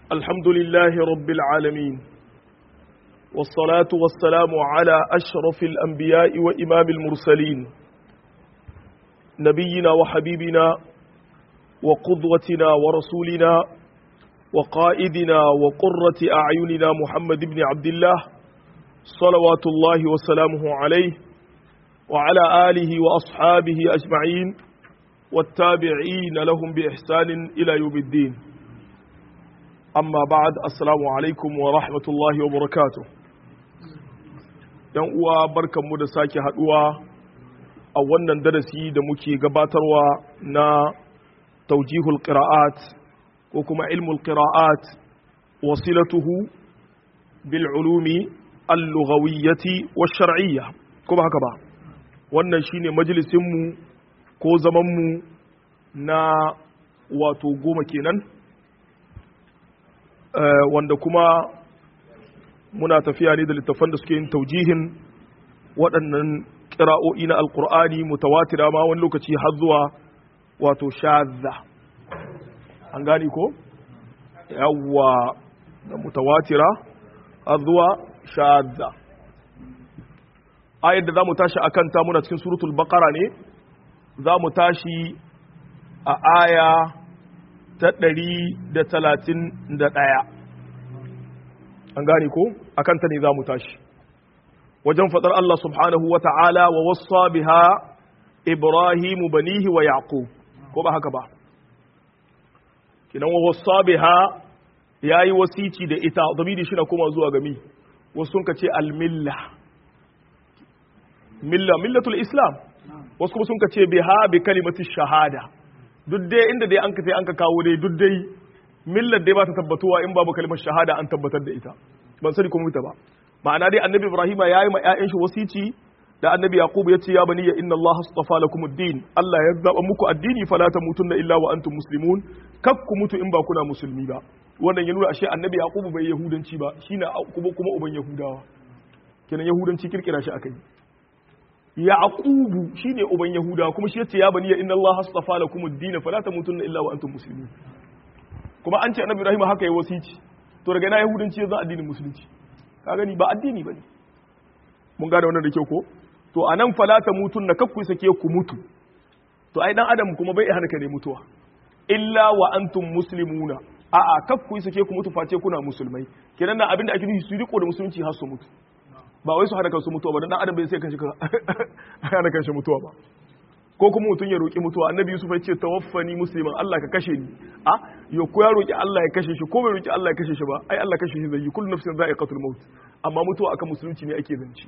الحمد لله رب العالمين والصلاة والسلام على أشرف الأنبياء وإمام المرسلين نبينا وحبيبنا وقدوتنا ورسولنا وقائدنا وقرة أعيننا محمد بن عبد الله صلوات الله وسلامه عليه وعلى آله وأصحابه أجمعين والتابعين لهم بإحسان إلى يوم الدين أما بعد السلام عليكم ورحمة الله وبركاته ‘yan uwa barkanmu da sake haɗuwa a wannan darasi da muke gabatarwa na taujihul qira'at ko kuma ilmul qira'at wasilatuhu bil ulumi al-lughawiyyati wash-shar'iyya ko ba haka ba wannan shine majalisinmu ko zamanmu na wato goma kenan wanda kuma muna tafiya ne da littafan da suke yin taujihin waɗannan ƙira'o'i na alƙur'ani mutawatira ma wani lokaci har zuwa wato shazza an gani ko yawwa da mutawatira har zuwa shazza ayar da za mu tashi a kanta muna cikin suratul baqara ne za mu tashi a aya ta ɗari da talatin da ɗaya an gane ko a kanta ne za mu tashi wajen faɗar Allah subhanahu wa ta'ala wa wasa biha ibrahimu banihi wa yaqub ko ba haka ba kinan wa wasa biha ya yi wasici da ita zamiri shi na koma zuwa gami wasu sun ka ce almilla milla millatul islam wasu kuma sun ka ce biha bi kalimatu shahada duk dai inda dai an ka sai an ka kawo dai duk dai millar dai ba ta tabbatuwa in babu kalimar shahada an tabbatar da ita ban sani kuma ita ba ma'ana dai annabi ibrahima yayi ma ƴaƴan shi wasici da annabi yaqub ya ce ya bani ya inna allaha astafa lakum ad-din allah ya zaba muku addini fala tamutunna illa wa antum muslimun kak ku mutu in ba kuna musulmi ba wannan ya nuna ashe annabi yaqub bai yahudanci ba shine kuma kuma uban yahudawa kenan yahudanci kirkira shi akai yaqubu shine uban yahudawa kuma shi yace ya bani ya inna allaha astafa lakum ad-din fala tamutunna illa wa antum muslimun kuma an ce annabi ibrahim haka ya wasici to daga na yahudanci ya za addinin musulunci ka gani ba addini bane mun gane wannan da kyau ko to anan falata mutun na kakku sake ku mutu to ai dan adam kuma bai hana ka ne mutuwa illa wa antum muslimuna a a kakku sake ku mutu face kuna musulmai kenan na abinda ake nufi su riko da musulunci har su mutu ba wai su hada kansu mutuwa ba dan adam bai sai kanshi hana kanshi mutuwa ba ko kuma mutum ya roƙi mutuwa annabi yusuf ya ce tawaffani musliman Allah ka kashe ni a yo ko ya roƙi Allah ya kashe shi ko bai roƙi Allah ya kashe shi ba ai Allah kashe shi zai yi kullu nafsin za'iqatul maut amma mutuwa akan musulunci ne ake zanci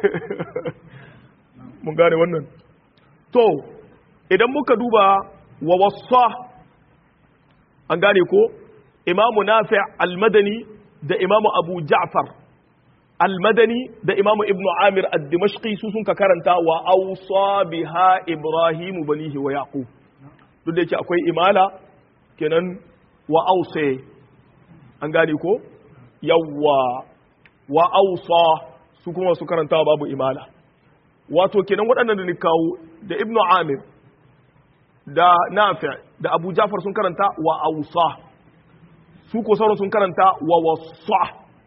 mun gane wannan to idan muka duba wa wassa an gane ko imamu nafi' al-madani da imamu abu ja'far al-madani da imamu ibnu amir ad-dimashqi su sun ka karanta wa awsa biha ibrahim banihi wa yaqub duk da yake akwai imala kenan wa awsa an gane ko yawwa wa awsa su kuma su karanta babu imala wato kenan waɗannan da ni kawo da ibnu amir da nafi' da abu ja'far sun karanta wa awsa su ko sauran sun karanta wa wasa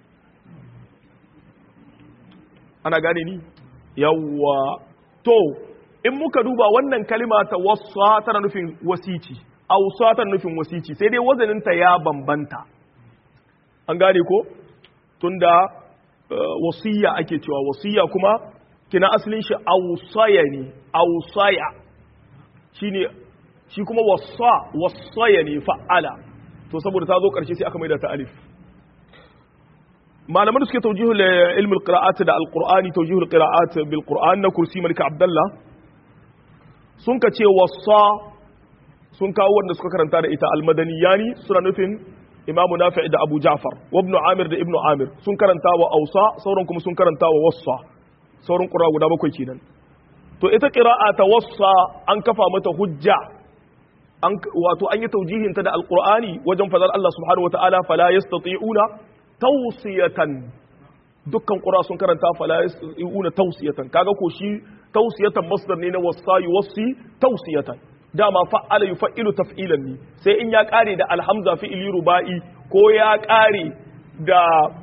ana gane ni yawwa to in muka duba wannan kalima ta wasa tana nufin wasici ausa tana nufin wasici sai dai wazaninta ya bambanta an gane ko tunda wasiya ake cewa wasiya kuma kina asalin shi ausaya ne ausaya shine shi kuma wasa wasaya ne fa'ala to saboda ta zo karshe sai aka maida ta alif malaman da suke taujihul ilmul qira'at da alqur'ani taujihul qira'at bil qur'an na kursi malik abdullah sun ka ce wasa sun kawo wanda suka karanta da ita almadaniyani suna nufin imam nafi' da abu ja'far wa ibn amir da ibn amir sun karanta wa ausa sauran kuma sun karanta wa wassa sauran qura guda bakwai kenan to ita qira'a ta wassa an kafa mata hujja an wato an yi taujihin ta da alqur'ani wajen fadar Allah subhanahu wataala fala yastati'una tausiyatan dukkan ƙura sun karanta fala yastati'una tausiyatan kaga ko shi tausiyatan masdar ne na wasa yuwassi tausiyatan dama fa'ala yuf'ilu taf'ilan ne sai in ya kare da alhamza fi'ili ruba'i ko ya kare da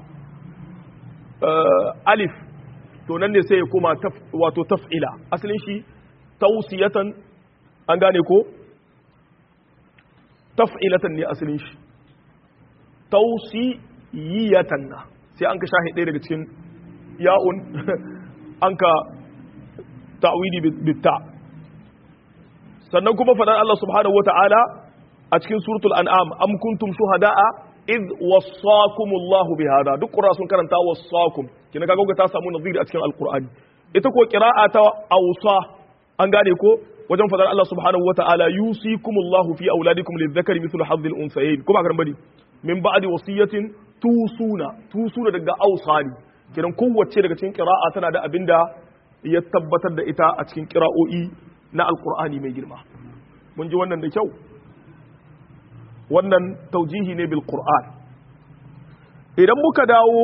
alif to nan ne sai ya koma wato taf'ila asalin shi tausiyatan an gane ko taf'ilatan ne asalin shi tausiyatan na sai an ka shahi ɗaya daga cikin ya'un an ka ta'widi bitta sannan kuma faɗar Allah subhanahu wata'ala a cikin suratul an'am am kuntum shuhada'a id wassakumullahu bihada duk qura sun karanta wassakum kina kaga ta samu naziri a cikin alqur'ani ita ko qira'a ta awsa an gane ko wajen fadar Allah subhanahu wata'ala yusikumullahu fi auladikum lidhakari mithlu hadhil unsayayn kuma kan bari min ba'di wasiyatin tusuna tusuna daga awsani kiran kowace daga cikin qira'a tana da abinda ya tabbatar da ita a cikin qira'o'i na alqur'ani mai girma mun ji wannan da kyau wannan taujihi ne bil qur'an idan muka dawo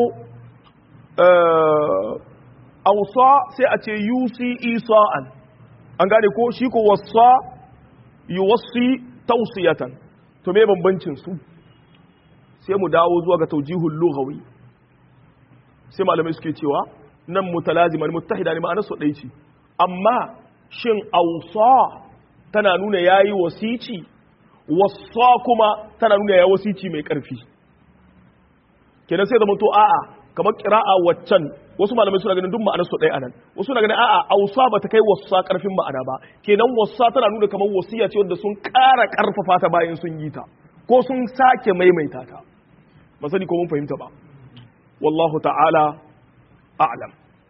awsa sai a ce yusi isa'an an gane ko shi ko wasa yuwassi tausiyatan to me bambancin su sai mu dawo zuwa ga taujihul lughawi sai malamai suke cewa nan mutalaziman muttahida ne ma'anar su ɗaya ce amma shin ausa tana nuna yayi wasici wasa kuma tana nuna yayi wasici mai ƙarfi kenan sai zama to a'a kamar qira'a waccan wasu malamai suna ganin duk ma'anar su ɗaya anan wasu na ganin a'a ausa ba ta kai wasa ƙarfin ma'ana ba kenan wasa tana nuna kamar wasiya ce wanda sun ƙara ƙarfafa ta bayan sun yi ta ko sun sake maimaita ta ba sani ko mun fahimta ba wallahu ta'ala a'lam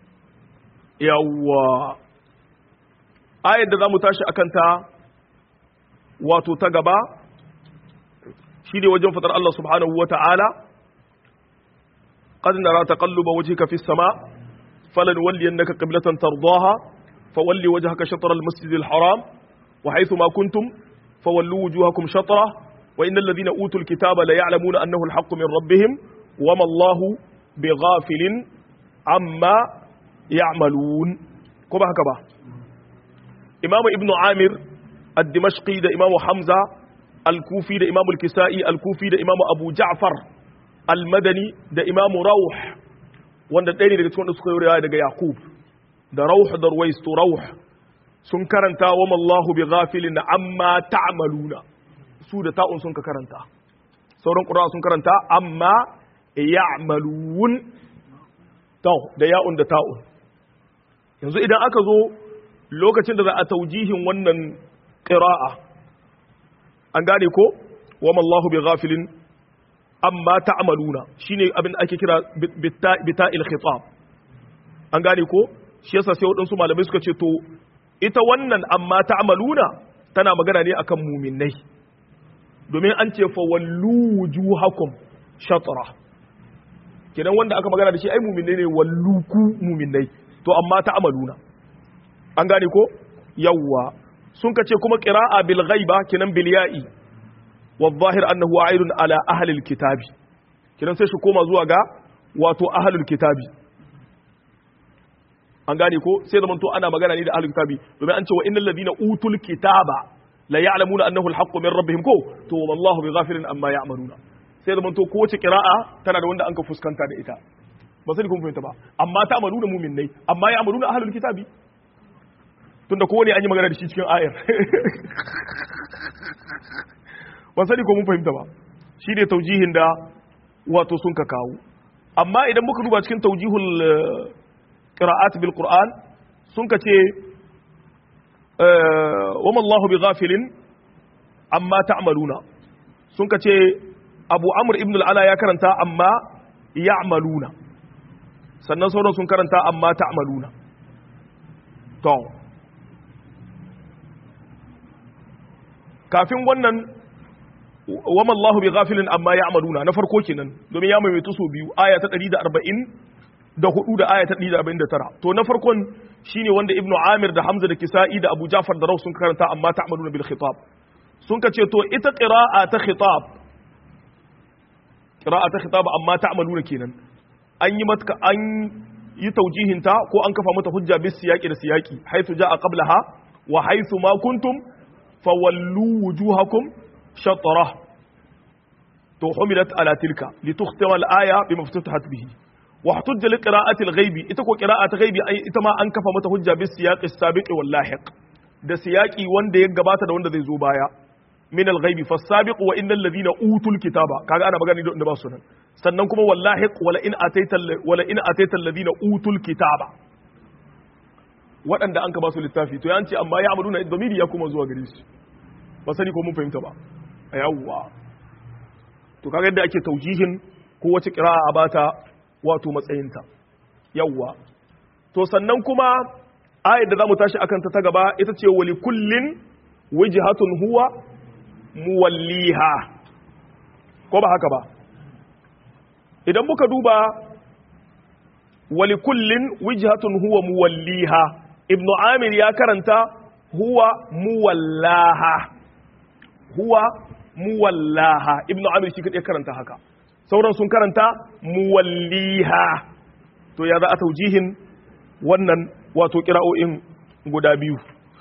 yawwa ayar da zamu tashi akan ta wato ta gaba shi ne wajen fatar Allah subhanahu wa ta'ala قد نرى تقلب وجهك في السماء فلنولينك قبلة ترضاها فولي وجهك شطر المسجد الحرام وحيث ما كنتم فولوا وجوهكم شطره وإن الذين أوتوا الكتاب ليعلمون أنه الحق من ربهم وما الله بغافل عما يعملون كما هكذا إمام ابن عامر الدمشقي ده إمام حمزة الكوفي ده إمام الكسائي الكوفي ده إمام أبو جعفر almadani da imamu rauh wanda ɗaya ne daga cikin wanda suka yi riwaya daga yaqub da rauh da ruwais to rauh sun karanta wa mallahu bi ghafilin amma ta'maluna su da ta'un sun ka karanta sauran qur'a sun karanta amma ya'malun to da ya'un da ta'un yanzu idan aka zo lokacin da za a taujihin wannan qira'a an gane ko wa mallahu bi ghafilin amma ta'maluna shine abin da ake kira bita'il khitab an gane ko shi yasa sai wadansu malamai suka ce to ita wannan amma ta'maluna tana magana ne akan muminai domin an ce fa wallu wujuhakum shatra kenan wanda aka magana da shi ai muminai ne walluku muminai to amma ta'maluna an gane ko yawwa sun ka ce kuma qira'a bil ghaiba kenan bil ya'i والظاهر أنه عائد على أهل الكتاب kidan sai shi koma zuwa ga wato ahlul kitabi an gane ko sai zaman to ana magana ne da ahlul kitabi domin an ce wa innal ladina utul kitaba la ya'lamuna annahu alhaqqu min rabbihim ko to wallahu bighafilin amma ya'maluna sai zaman to ko wace qira'a tana da wanda an ka fuskanta da ita ba sai kun fahimta ba amma ta amaluna mu'minnai amma ya'maluna ahlul kitabi tunda kowane an yi magana da shi cikin ayar ban sani ko mun fahimta ba shi ne taujihin da wato sun ka kawo amma idan muka duba cikin taujihul qira'at bil qur'an sun ka ce wa mallahu bi ghafilin amma ta'maluna sun ka ce abu amr ibn al-ala ya karanta amma ya'maluna sannan sauran sun karanta amma ta'maluna to kafin wannan wama Allahu bi ghafilin amma ya'maluna na farko kenan domin ya maimaitu so biyu aya ta 140 da hudu da aya ta 149 to na farkon shine wanda Ibn Amir da Hamza da Kisa'i da Abu Ja'far da Raw sun karanta amma ta'maluna bil khitab sun kace to ita qira'a ta khitab qira'a ta khitab amma ta'maluna kenan an yi mata an yi taujihin ta ko an kafa mata hujja bis siyaqi da siyaqi haythu ja'a qablaha wa haythu ma kuntum fawallu wujuhakum shatrah to humilat ala tilka litukhtima al-aya bima ftatahat bihi wa hujja li qira'ati al-ghaibi ita ko qira'at ghaibi ita ma an kafa mata hujja bis siyaq as-sabiq wal lahiq da siyaqi wanda ya gabata da wanda zai zo baya min al-ghaibi fas-sabiq wa innal ladhina utul kitaba kaga ana magana da ba su nan sannan kuma wal lahiq wala in ataita wala in ataita alladhina utul kitaba waɗanda an ka ba su littafi to yanci amma ya amuruna domiri ya kuma zuwa gare su ba sani ko mun fahimta ba a yawwa to kaga yadda ake taujihin ko wace kira'a a bata wato matsayinta yawwa to sannan kuma ayar da zamu tashi akan ta ta gaba ita ce wali kullin wijhatun huwa muwalliha ko ba haka ba idan muka duba wali kullin wijhatun huwa muwalliha ibnu amir ya karanta huwa muwallaha huwa muwallaha ibnu amir shi kadai karanta haka sauran sun karanta muwalliha to ya za a taujihin wannan wato kira'o'in guda biyu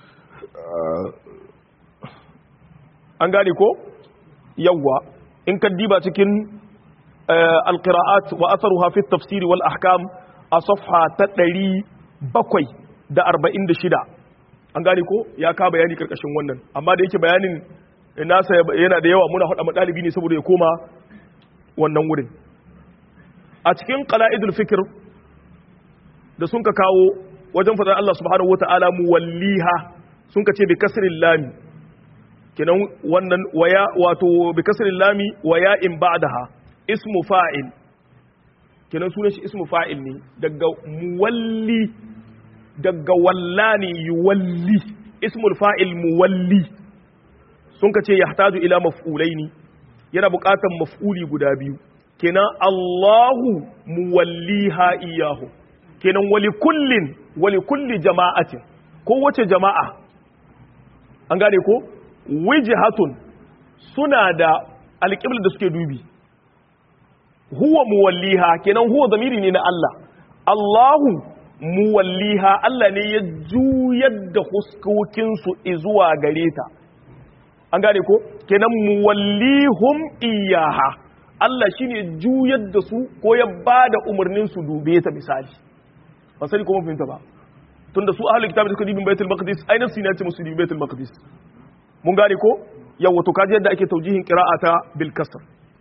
an gane ko yawwa in ka diba cikin alqira'at wa atharuha fi at-tafsir wal ahkam a safha ta ɗari bakwai da arba'in da shida an gane ko ya ka bayani karkashin wannan amma da yake bayanin nasa yana da yawa muna haɗa ɗalibi ne saboda ya koma wannan wurin a cikin qala'idul fikr da sun ka kawo wajen fadar Allah subhanahu wata'ala muwalliha sun ka ce bi kasrin lami kenan wannan waya wato bi kasrin lami waya in ba'daha ismu fa'il kenan sunan shi ismu fa'il ne daga muwalli daga wallani yuwalli ismul fa'il muwalli sun ka ce yahtaju ila maf'ulaini yana buƙatar maf'uli guda biyu kenan Allahu muwalliha iyahu kenan wali kullin wali kulli jama'atin ko wace jama'a an gane ko wijhatun suna da alƙibla da suke dubi huwa muwalliha kenan huwa zamiri ne na Allah Allahu muwalliha Allah ne ya juyar da huskokinsu zuwa gare ta an gane ko kenan muwallihum iyaha Allah shine juyar da su ko ya ba da umarnin su dube ta misali ba sani kuma fahimta ba tunda su ahlul kitabi suka dibin baitul maqdis ainihin su ne ce musu dibin baitul maqdis mun gane ko yawa to kaji yadda ake taujihin qira'ata bil kasr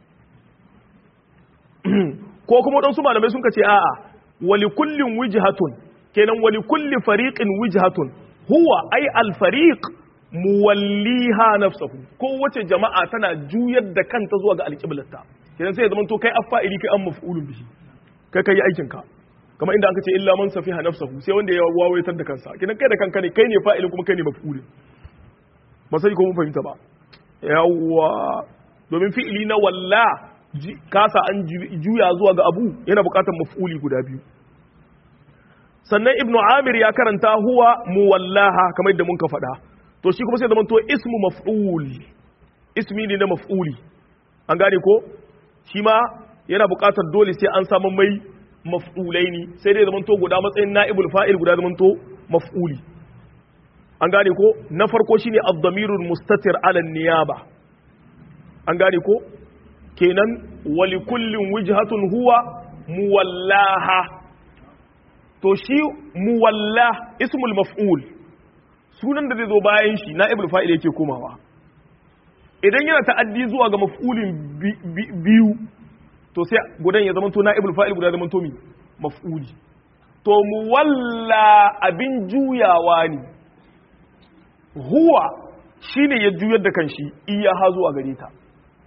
ko kuma wadansu malamai sun ce a'a wali kullin wijhatun kenan wali kulli fariqin wijhatun huwa ai al fariq muwalliha nafsahu ko wace jama'a tana juyar da kanta zuwa ga alqiblarta kenan sai ya zama to kai affa'ili kai an maf'ulun bihi kai kai aikin ka kamar inda aka ce illa man safiha nafsahu sai wanda ya wawaitar da kansa kenan kai da kanka ne kai ne fa'ilin kuma kai ne maf'ulin ba sai ko mun fahimta ba yawwa domin fi'ili na walla kasa an juya zuwa ga abu yana bukatar maf'uli guda biyu sannan ibnu amir ya karanta huwa muwallaha kamar yadda mun ka faɗa to shi kuma sai zama to ismu maf'ul ismi ne na maf'uli an gane ko shi ma yana bukatar dole sai an samu mai maf'ulai ne sai dai zama to guda matsayin na'ibul fa'il guda zama to maf'uli an gane ko na farko shine ad-damirul mustatir ala niyaba an gane ko kenan wali kullin wijhatun huwa muwallaha to shi muwalla ismul maf'ul sunan da zai zo bayan shi na ibul fa'il yake komawa idan yana ta'addi zuwa ga maf'ulin biyu to sai gudan ya zama to na ibul fa'il guda zama to mi maf'uli to muwalla abin juyawa ne huwa shine ya juyar da kanshi iya ha zuwa gare ta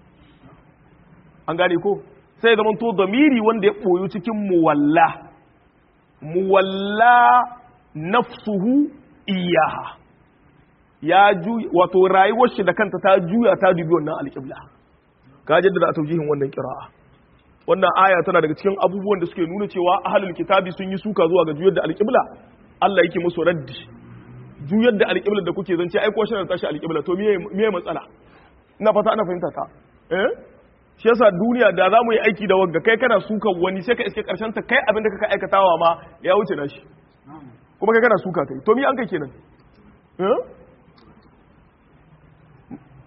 an gane ko sai zama to damiri wanda ya boyo cikin muwalla muwalla nafsuhu iyaha ya juya wato rayuwar shi da kanta ta juya ta dubi wannan alƙibla ka jaddada a taujihin wannan kira'a wannan aya tana daga cikin abubuwan da suke nuna cewa ahlul kitabi sun yi suka zuwa ga juyar da alƙibla Allah yake musu raddi juyar da alƙibla da kuke zance ai ko shi da tashi alƙibla to miye miye matsala ina fata ana fahimta ta eh shi yasa duniya da za mu yi aiki da wagga kai kana suka wani sai ka iske karshen ta kai abin da kaka aikatawa ma ya wuce na shi kuma kai kana suka kai to mi an kai kenan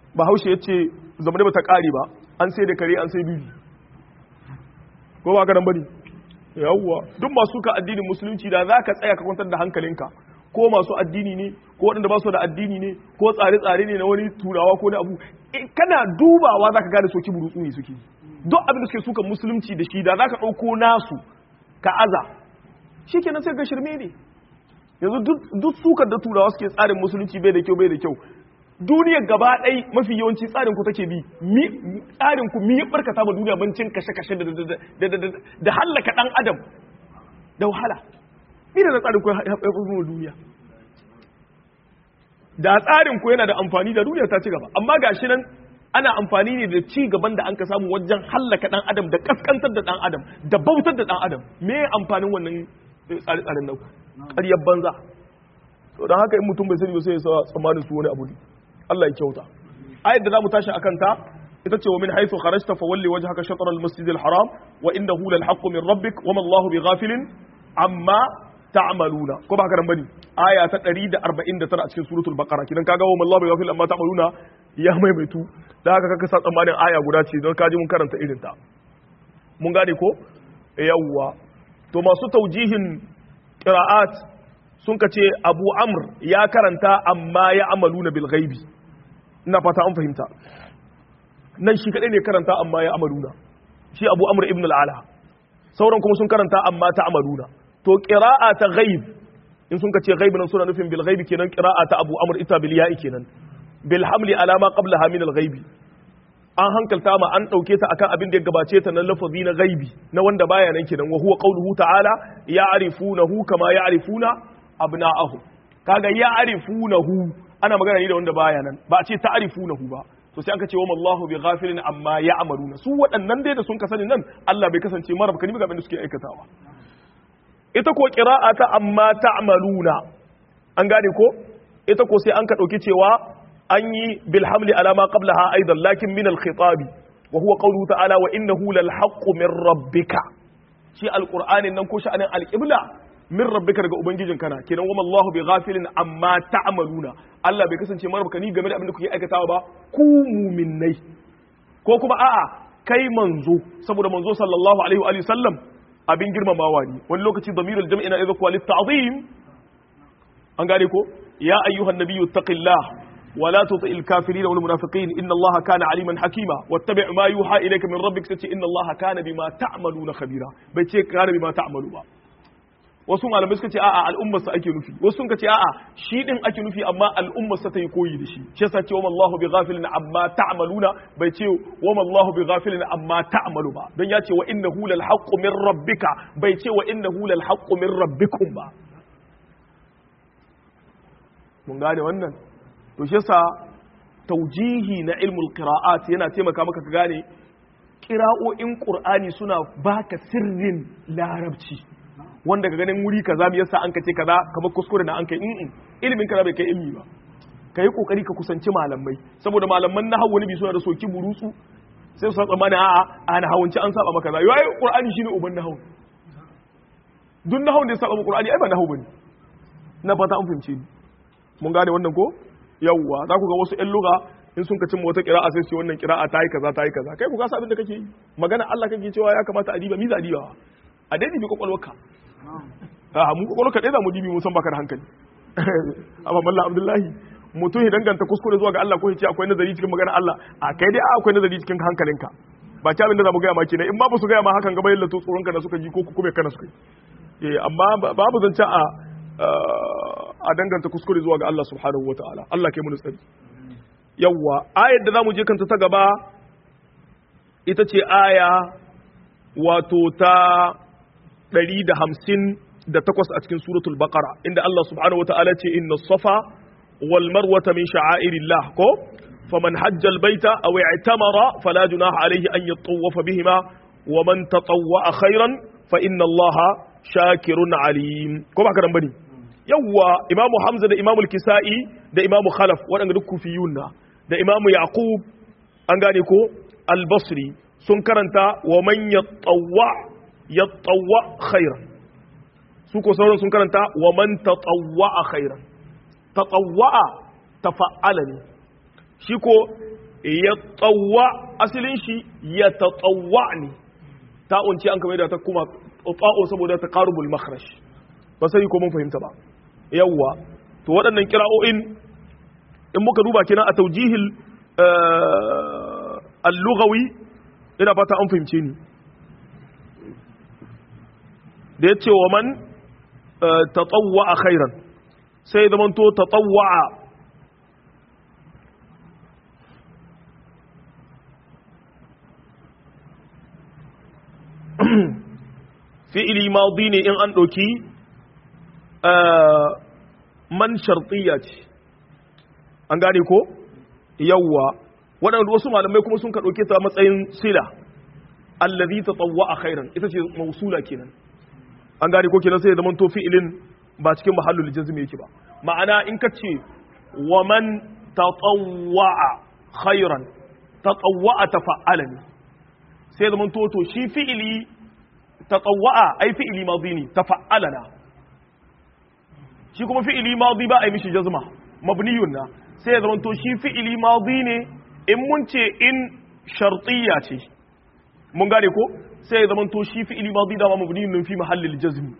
bahaushe ya ce zamani ba ta ƙare ba an sai da kare an sai bibi ko ba ka nan bane yawwa duk masu ka addinin musulunci da za ka tsaya ka kwantar da hankalinka ko masu addini ne ko waɗanda ba su da addini ne ko tsare-tsare ne na wani turawa ko na abu kana dubawa za ka gane soki burutsu ne suke duk abin da suke suka musulunci da shi da za ka ɗauko nasu ka aza shi kenan sai ga shirme ne yanzu duk sukar da turawa suke tsarin musulunci bai da kyau bai da kyau duniyar gaba ɗai mafi yawanci tsarin ku take bi tsarin ku mi barkata ma duniya bancin kashe-kashe da hallaka ɗan adam da wahala ni da tsarin ku haifar mu duniya da tsarin ku yana da amfani da duniya ta ci gaba amma gashi nan ana amfani ne da ci gaban da an ka samu wajen hallaka ɗan adam da kaskantar da ɗan adam da bautar da ɗan adam me amfanin wannan tsare-tsaren nan ƙaryar banza to don haka in mutum bai sani ba sai ya sa tsammanin su wani abu ne Allah ya kyauta ayat da zamu tashi akan ta ita ce wa min haythu kharajta fa walli wajhaka shatr al-masjid al-haram wa innahu lal haqqu min rabbik wa ma Allahu bighafilin amma ta'maluna ko ba haka nan bane aya ta 149 a cikin suratul baqara kidan kaga wa ma Allahu bighafilin amma ta'maluna ya maimaitu da haka kaka sa tsammanin aya guda ce don kaji mun karanta irin ta mun gane ko yawwa to masu taujihin qira'at sun ka ce abu amr ya karanta amma ya amalu na bilgaibi ina fata an fahimta nan shi kadai ne karanta amma ya amalu na shi abu amr ibn al'ala sauran kuma sun karanta amma ta amalu na to qira'a ta ghaib in sun ka ce ghaib nan suna nufin bil ghaibi kenan qira'a ta abu amr ita bil ya'i kenan bil hamli ala ma qablaha min al ghaibi an hankalta ma an dauke ta akan abin da ya gabace ta na lafazi na ghaibi na wanda baya nan kenan wa huwa qawluhu ta'ala ya'rifunahu kama ya'rifuna abna'ahu kaga ya arifunahu ana magana ne da wanda baya nan ba a ce ta'rifunahu ba to sai aka ce wa mallahu bi ghafilin amma ya'maluna su waɗannan dai da sun kasance nan Allah bai kasance mara baka ga abin da suke aikatawa ita ko qira'ata amma ta'maluna an gane ko ita ko sai an ka dauki cewa an yi bil hamli ala ma qablaha aidan lakin min al khitabi wa huwa qawluhu ta'ala wa innahu lal haqqu min rabbika shi alqur'anin nan ko sha'anin alqibla min rabbika daga ubangijin kana kenan wa Allahu bi ghafilin amma ta'maluna Allah bai kasance marabka ni game da abin da kuke aikatawa ba ku mu'minnai ko kuma a'a kai manzo saboda manzo sallallahu alaihi wa sallam abin girmamawa ne wani lokaci damirul jam'i na idza qalit ta'zim an gane ko ya ayyuhan nabiyyu taqillah ولا تطع الكافرين والمنافقين إن الله كان عليما حكيما واتبع ما يوحى إليك من ربك ستي إن الله كان بما تعملون خبيرا بيتي كان بما تعملون با wasu malamai suka ce a'a al'ummar sa ake nufi wasu sun ce a'a shi din ake nufi amma al'ummar sa ta yi koyi da shi shi yasa ce wa Allahu bi ghafilin amma ta'maluna bai ce wa Allahu bi ghafilin amma ta'malu ba don ya ce wa innahu lal haqqu min rabbika bai ce wa innahu lal haqqu min rabbikum ba mun gane wannan to shi yasa taujihi na ilmul qira'at yana taimaka maka ka gane qira'o'in qur'ani suna baka sirrin larabci wanda ka ganin wuri kaza me yasa an kace kaza kamar kuskure na an kai in ilimin kaza bai kai ilmi ba kai kokari ka kusanci malamai saboda malaman nahwu wani bi suna da soki burutsu sai su tsammani a'a a nahawunci an saba maka kaza yayi qur'ani shine uban nahwu duk nahawun da ya saba qur'ani ai ba nahwu bane na fata an fahimce ni mun gane wannan ko yawwa za ku ga wasu ƴan luga in sun ka cimma wata kira'a sai su wannan kira'a ta yi kaza ta yi kaza kai ku kasa abin da kake yi magana Allah kake cewa ya kamata a diba mi za a diba a dai dibi kwakwalwarka a mu kwakwalwarka dai za mu dibi mun san baka da hankali amma mallan abdullahi mutum ya danganta kuskure zuwa ga Allah ko ya ce akwai nazari cikin magana Allah a kai dai akwai nazari cikin hankalinka ba ta abin da za mu gaya ma kenan in ma ba su gaya ma hakan gaba yalla to tsoron ka da suka ji ko kuma kana suka yi amma babu zance a a danganta kuskure zuwa ga Allah subhanahu wa ta'ala Allah ke mun tsari yawwa ayar da zamu je kanta ta gaba ita ce aya wato ta 158 a cikin suratul baqara inda Allah subhanahu wa ta'ala ce inna safa wal marwata min sha'airillah ko faman hajja al baita aw i'tamara fala junaha alayhi an yatawafa bihima wa man tatawwa khairan fa inna Allah shakirun alim ko ba ka dan bane yawwa imamu hamza da imamu kisa'i da imamu khalaf waɗanda duk kufiyun na da imamu yaqub an gane ko al-basri sun karanta wa man yattawwa yattawwa khairan su ko sauran sun karanta wa man tatawwa khairan tatawwa tafa'ala ne shi ko yatawwa asalin shi yatatawwa ne ta'un ce an kamar da ta kuma ta'un saboda ta qarubul makhraj ba sai ko mun fahimta ba yawwa to waɗannan kira'o'in in muka duba kenan a taujihil al-lughawi ina fata an fahimce ni da ya ce wa man tatawwa khairan sai zamanto tatawwa fi'ili madi ne in an ɗauki man shartiya ce an gane ko yawwa waɗanda wasu malamai kuma sun ka ɗauke ta matsayin sila allazi tatawwa khairan ita ce mausula kenan an gane ko kenan sai zaman to fi'ilin ba cikin mahallul jazm yake ba ma'ana in ka ce wa man tatawwa khairan tatawwa tafa'ala ne sai zaman to to shi fi'ili tatawwa ai fi'ili madi ne tafa'ala shi kuma fi'ili madi ba a yi mishi jazma mabniyun na sai ya zamanto shi fi'ili madi ne in mun ce in shartiyya ce mun gane ko sai ya zamanto shi fi'ili madi da mabniyun fi mahallil jazmi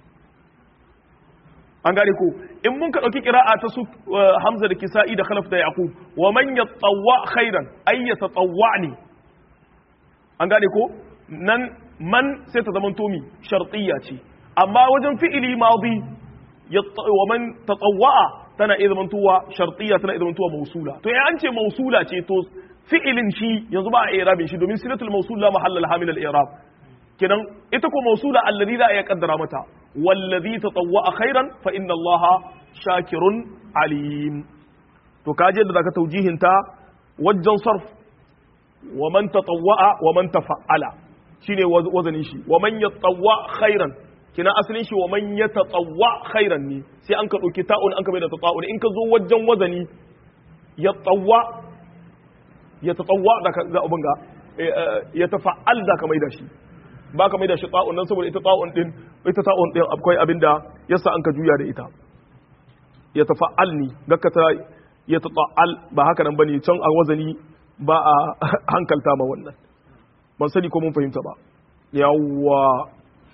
an gane ko in mun ka dauki qira'a ta su hamza da kisa'i da khalaf da yaqub wa man yatawwa khairan ay yatatawwani an gane ko nan man sai ta zamanto mi shartiyya ce amma wajen fi'ili madi wa man tatawwa'a tana iya zamantowa shartiyya tana iya zamantowa mausula to ya an ce mausula ce to fi'ilin shi yanzu ba a irabin shi domin silatul mausul la mahalla laha min al-i'rab kenan ita ko mausula alladhi za a iya kaddara mata wallazi tatawwa'a khairan fa inna allaha shakirun alim to kaje da zaka taujihin ta wajen sarf wa man tatawwa'a wa man tafa'ala shine wazanin shi wa man yatawwa khairan kina asalin shi wa man ya tatawwa khairan ne sai an ka ɗauki ta'un an ka mai da tatawun in ka zo wajen wazani ya tawwa ya tatawwa da ka abin ga ya tafa'al da ka mai da shi ba ka mai da shi ta'un nan saboda ita ta'un din ita ta'un din akwai abin da yasa an ka juya da ita ya tafa'al ni gakka ta ya tata'al ba haka nan bane can a wazani ba a hankalta ma wannan ban sani ko mun fahimta ba yawwa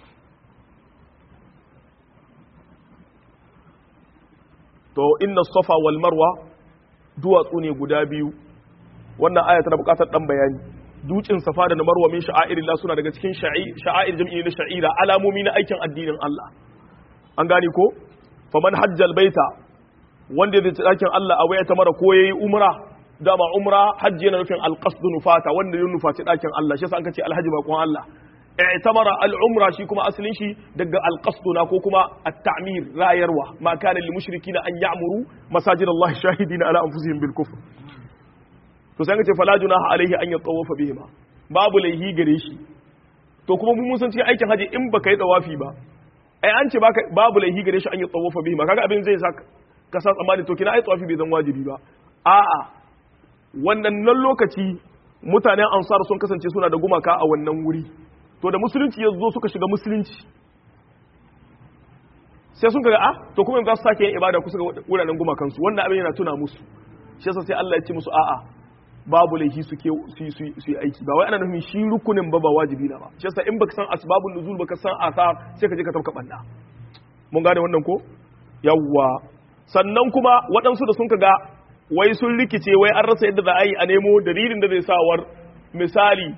to inna safa wal marwa duwatsu ne guda biyu wannan aya tana bukatar dan bayani dutsen safa da na marwa min sha'airillah suna daga cikin sha'air jam'i na sha'ira alamomi na aikin addinin Allah an gane ko faman hajjal baita wanda zai dakin Allah a waya ta mara ko yayi umra dama umra hajji yana nufin alqasd nufata wanda ya nufaci dakin Allah shi yasa an kace alhaji bakon Allah i'tamara al-umra shi kuma asalin shi daga al-qasduna ko kuma at-ta'mir rayarwa ma kana lil mushrikina an ya'muru masajid Allah shahidina ala anfusihim bil kufr to sai kace fala junaha alaihi an yatawafa bihima babu laihi gare shi to kuma mun san cikin aikin haji in baka yi tawafi ba ai an ce baka babu laihi gare shi an yatawafa bihima kaga abin zai sa ka sa tsammani to kina ai tawafi bai zan wajibi ba a'a wannan nan lokaci mutanen ansar sun kasance suna da gumaka a wannan wuri to da musulunci ya zo suka shiga musulunci sai sun kaga a to kuma za su sake yin ibada kusa ga wuraren gumakansu wannan abin yana tuna musu shi yasa sai Allah ya ce musu a'a babu laifi su ke su yi aiki ba wai ana nufin shi rukunin ba ba wajibi na ba shi yasa in baka san asbabun nuzul baka san asar sai ka je ka tafka banda mun gane wannan ko yawwa sannan kuma waɗansu da sun kaga wai sun rikice wai an rasa yadda za a yi a nemo dalilin da zai sawar misali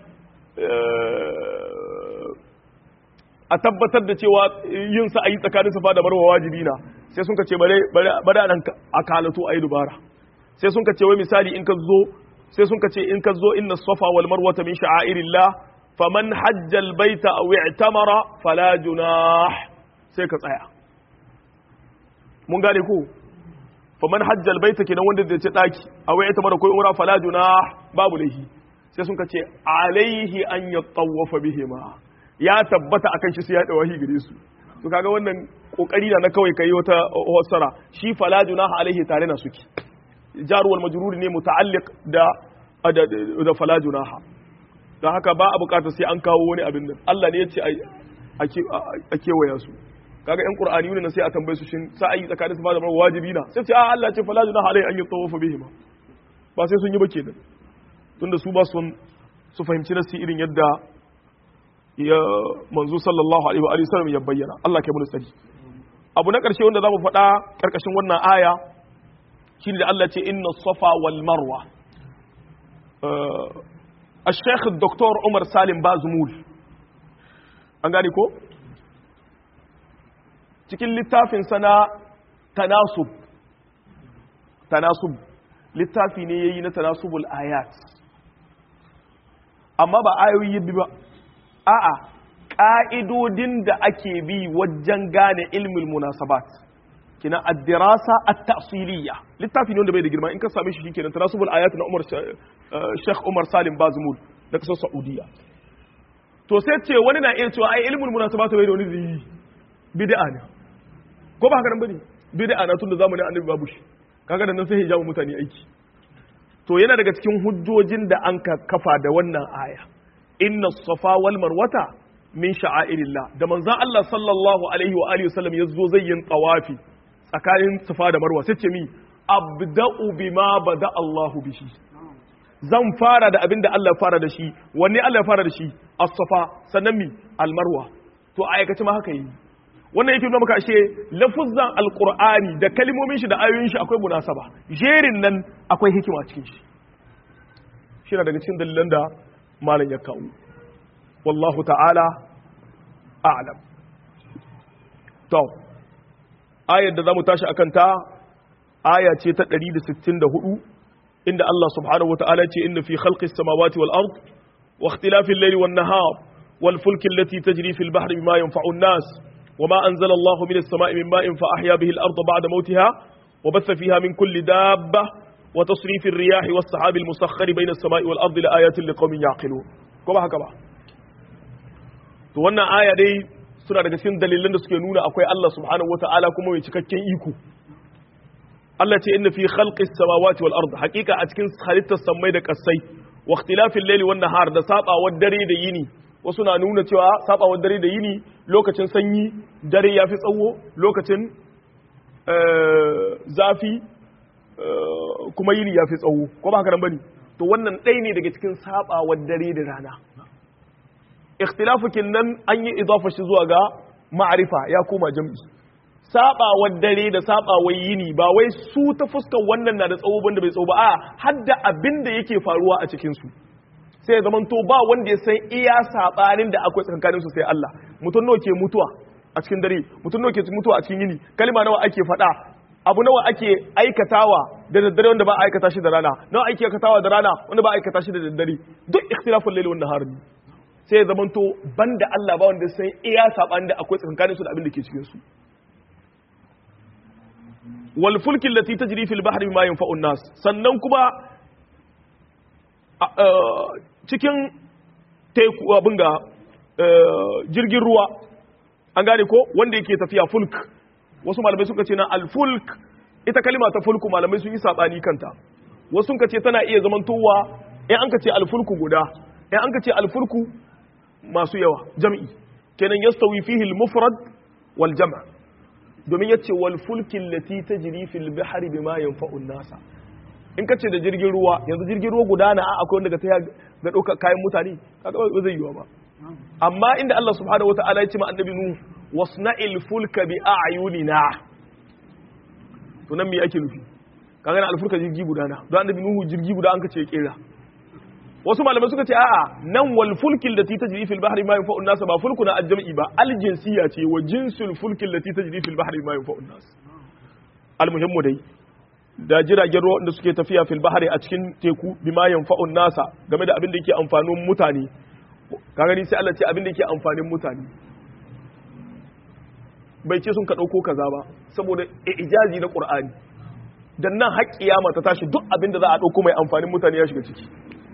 a tabbatar da cewa yin sa ayi tsakanin safa da marwa wajibi na sai sun ce bare bare nan a kalato ayi dubara sai sun ce wai misali in ka zo sai sun ce in ka zo inna safa wal marwa min sha'airillah faman hajja al baita aw i'tamara fala junah sai ka tsaya mun gane ko faman hajja al baita kenan wanda zai ce daki aw i'tamara ko umra fala junah babu lahi sai sun ce alaihi an yatawafa bihima ya tabbata akan shi sai ya dawahi gare su to kaga wannan kokari na kawai kai wata wasara shi fala junaha alaihi tare na suke jar wal majrur ne muta'alliq da da fala junaha dan haka ba a bukatar sai an kawo wani abin nan Allah ne ya ce a kewaya su kaga yan qur'ani ne sai a tambaye su shin sa'ayi tsakanin su ba da wajibi na sai ce a Allah ce fala junaha alaihi an yatawafa bihima ba sai sun yi ba kenan tunda su ba su fahimci nasi irin yadda ya manzo sallallahu alaihi wa sallam ya bayyana Allah kai mu tsari abu na ƙarshe wanda zamu faɗa ƙarƙashin wannan aya shine da Allah ce inna safa wal marwa الشيخ الدكتور عمر سالم بازمول an gane ko cikin littafin sana tanasub tanasub littafi ne yayi na tanasubul ayat amma ba ayoyi bi ba a'a ka'idodin da ake bi wajen gane ilmul munasabat kina ad-dirasa at-ta'siliyya littafi ne wanda bai da girma in ka same shi shikenan tanasubul ayat na Umar Sheikh Umar Salim Bazmul da kasar Saudiya to sai ce wani na iya cewa ai ilmul munasabat bai da wani zai bid'a ne ko ba haka nan bane bid'a na tunda zamanin annabi babu shi kaga da nan sai hijabu mutane aiki to yana daga cikin hujjojin da an ka kafa da wannan aya inna safa wal marwata min sha'airillah da manzon Allah sallallahu alaihi wa alihi wasallam yazo zai yin tawafi tsakanin safa da marwa sai ce mi abda'u bima bada Allahu bihi zan fara da abin da Allah fara da shi wanne Allah fara da shi as-safa sannan mi al-marwa to aikace ma haka yi wannan yake nuna maka ashe lafuzan alqur'ani da kalmomin shi da ayoyin shi akwai munasaba jerin nan akwai hikima cikin shi shi daga cikin dalilan da malam ya kawo wallahu ta'ala a'lam to ayar da zamu tashi akan ta aya ce ta 164 inda Allah subhanahu wata'ala ce inna fi khalqis samawati wal ard wa ikhtilafil layli wan nahar wal fulki allati tajri fil bahri bima yanfa'u an-nas وما أنزل الله من السماء من ماء فأحيا به الأرض بعد موتها وبث فيها من كل دابة وتصريف الرياح والسحاب المسخر بين السماء والأرض لآيات لقوم يعقلون كما هكذا to wannan aya dai suna daga cikin dalilan da suke nuna akwai Allah subhanahu wataala kuma mai cikakken iko Allah ce inna fi khalqis samawati wal ard haqiqa a cikin halittar sammai da kasai wa ikhtilafil layli wan nahar da sabawar dare da yini wasu na nuna cewa sabawar dare da yini lokacin sanyi dare ya fi tsawo lokacin zafi kuma yini ya fi tsawo ko ba haka nan bane to wannan ɗaya ne daga cikin sabawar dare da rana ikhtilafukin nan an yi idafa shi zuwa ga ma'arifa ya koma jam'i sabawar dare da sabawar yini ba wai su ta fuskar wannan na da tsawo banda bai tsawo ba a hadda abin da yake faruwa a cikin su sai ya zamanto ba wanda ya san iya sabanin da akwai tsakankanin su sai Allah mutum nawa ke mutuwa a cikin dare mutum nawa ke mutuwa a cikin yini kalma nawa ake faɗa abu nawa ake aikatawa da daddare wanda ba a aikata shi da rana nawa ake aikatawa da rana wanda ba a aikata shi da daddare duk ikhtilafun layli wan nahar sai ya zamanto banda Allah ba wanda san iya sabanin da akwai tsakankanin su da abin da ke cikin su wal fulki allati tajri fil bahri bima yanfa'u nas sannan kuma cikin teku abin ga jirgin ruwa an gane ko wanda yake tafiya fulk wasu malamai suka ce na alfulk ita kalima ta fulku malamai sun yi sabani kanta wasu suka ce tana iya zamantowa in an ka ce alfulku guda in an ka ce alfulku masu yawa jam'i kenan yastawi fihi al-mufrad wal jam' domin yace wal fulki allati tajri fil bahri bima yanfa'u an-nasa in ka ce da jirgin ruwa yanzu jirgin ruwa guda na akwai wanda ga ta ga ɗaukar kayan mutane kaga ba zai yiwa ba amma inda Allah subhanahu wata'ala ya ce ma annabi nu wasna'il fulka bi a'yunina to nan me ake nufi kaga na alfulka jirgi guda na don annabi nuhu jirgi guda an ka ce kera wasu malamai suka ce a'a nan wal fulkil da tajri fil bahri ma yanfa'u nas ba fulku na ajami ba al jinsiya ce wa jinsul fulkil da tajri fil bahri ma yanfa'u nas al muhimmu dai da jiragen ruwa da suke tafiya fil bahari a cikin teku bima yanfa'un nasa game da abin da yake amfanin mutane ka gani sai Allah ce abin da yake amfanin mutane bai ce sun ka dauko kaza ba saboda ijazi na Qur'ani dan nan har kiyama ta tashi duk abin da za a dauko mai amfanin mutane ya shiga ciki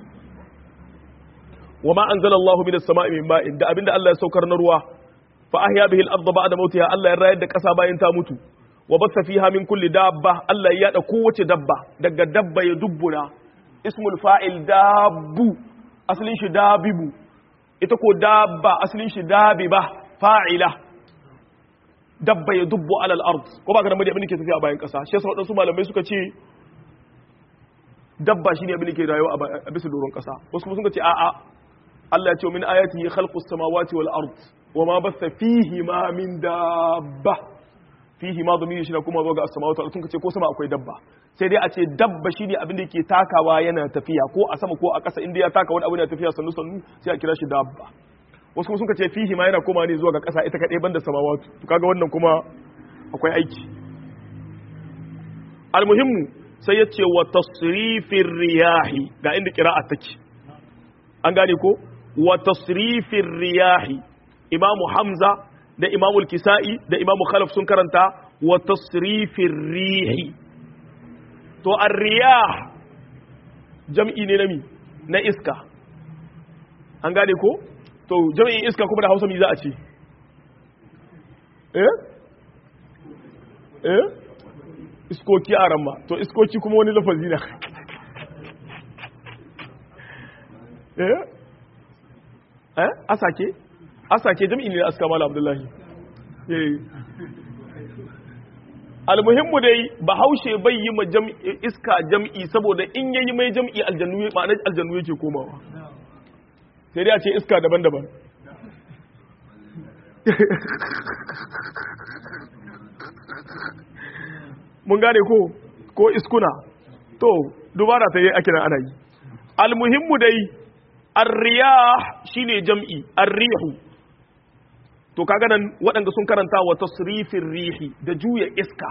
wa ma anzalallahu minas sama'i min ma'in da abin da Allah ya saukar na ruwa fa ahya bihi al-ardha ba'da mautiha Allah ya rayar da kasa bayan ta mutu wa basa fiha min kulli dabba Allah ya yada kowace dabba daga dabba ya dubbuna ismul fa'il dabbu asalin shi dabibu ita ko dabba asalin shi dabiba fa'ila dabba ya dubbu alal ard ko ba ga da abin da ke tafiya a bayan kasa shi yasa wadansu malamai suka ce dabba shine abin da ke rayuwa a bisa doron kasa wasu kuma sun ce a'a Allah ya ce min ayatihi khalqus samawati wal ard wa ma batha fihi ma min dabba fihi ma dhamiri shi kuma zo ga as-samawati wal ard ce ko sama akwai dabba sai dai a ce dabba shine abin da yake takawa yana tafiya ko a sama ko a ƙasa inda ya taka wani abu yana tafiya sannu sannu sai a kira shi dabba wasu kuma sun ce fihi ma yana koma ne zuwa ga ƙasa ita kaɗai banda samawatu to kaga wannan kuma akwai aiki almuhimmu sai ya ce wa tasrifin riyahi ga inda kira'a take an gane ko wa tasrifin riyahi imamu hamza da imamu kisa'i da imamu khalaf sun karanta wa tasrifin rihi to ar-riyah jam'i ne na mi na iska an gane ko to jam'in iska kuma da hausa mi za a ce eh eh iskoki a ramma to iskoki kuma wani lafazi na eh eh asake asake jam'i ne aska mala abdullahi eh almuhimmu dai bahaushe bai yi ma iska jam'i saboda in yayi mai jam'i aljannu ma'anar aljannu yake komawa sai dai a ce iska daban-daban mun gane ko ko iskuna to dubara ta yi ake nan ana yi almuhimmu dai arriyah shine jam'i arrihu to kaga nan waɗanda sun karanta wa tasrifin rihi da juya iska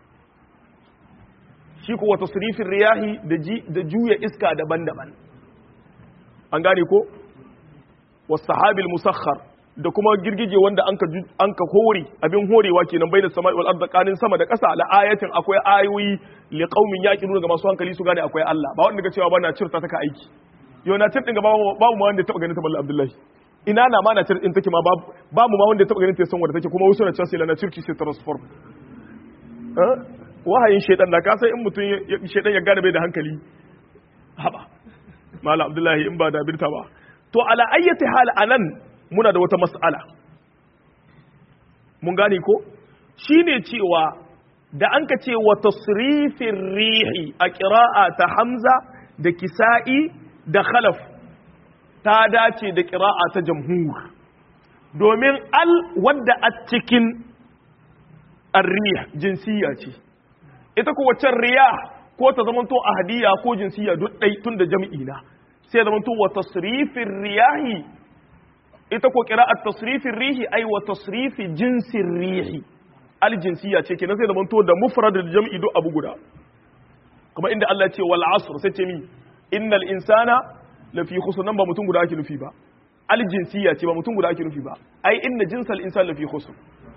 shi ko wa tasrifin riyahi da juya iska daban-daban an gane ko wasahabil musakhar da kuma girgije wanda an ka hore abin horewa kenan bai da sama wal arda kanin sama da ƙasa la ayatin akwai ayoyi li qaumin yaqiluna ga masu hankali su gane akwai Allah ba wanda ga cewa ba na cirta taka aiki yau na cir din ga babu ma wanda ya taba ganin ta mallan Abdullahi ina na ma na cir din take ma babu babu ma wanda ya taba ganin ta san wanda take kuma wasu na can sai la na cirki sai transform eh wahayin shedan da ka sai in mutum shedan ya gane bai da hankali haba mallan Abdullahi in ba da birta ba to ala ayyati hal anan muna da wata mas'ala mun gane ko shine cewa da an ka ce wa tasrifin rihi a ƙira'a ta hamza da kisa'i da khalaf ta dace da ƙira'a ta jamhur domin al wadda a cikin arriya jinsiya ce ita ko waccan riya ko ta zamanto ahadiyya ko jinsiya duk ɗai tun da jam'i na sai zamanto wa tasrifin riyahi ita ko qira'at tasrifin rihi ai wa tasrifi jinsin rihi aljinsiya ce kenan sai da manto da mufrad da jam'i duk abu guda kuma inda Allah ce wal asr sai ce mi innal insana lafi khusr nan ba mutum guda ake nufi ba aljinsiya ce ba mutum guda ake nufi ba ai inna jinsal insan lafi khusr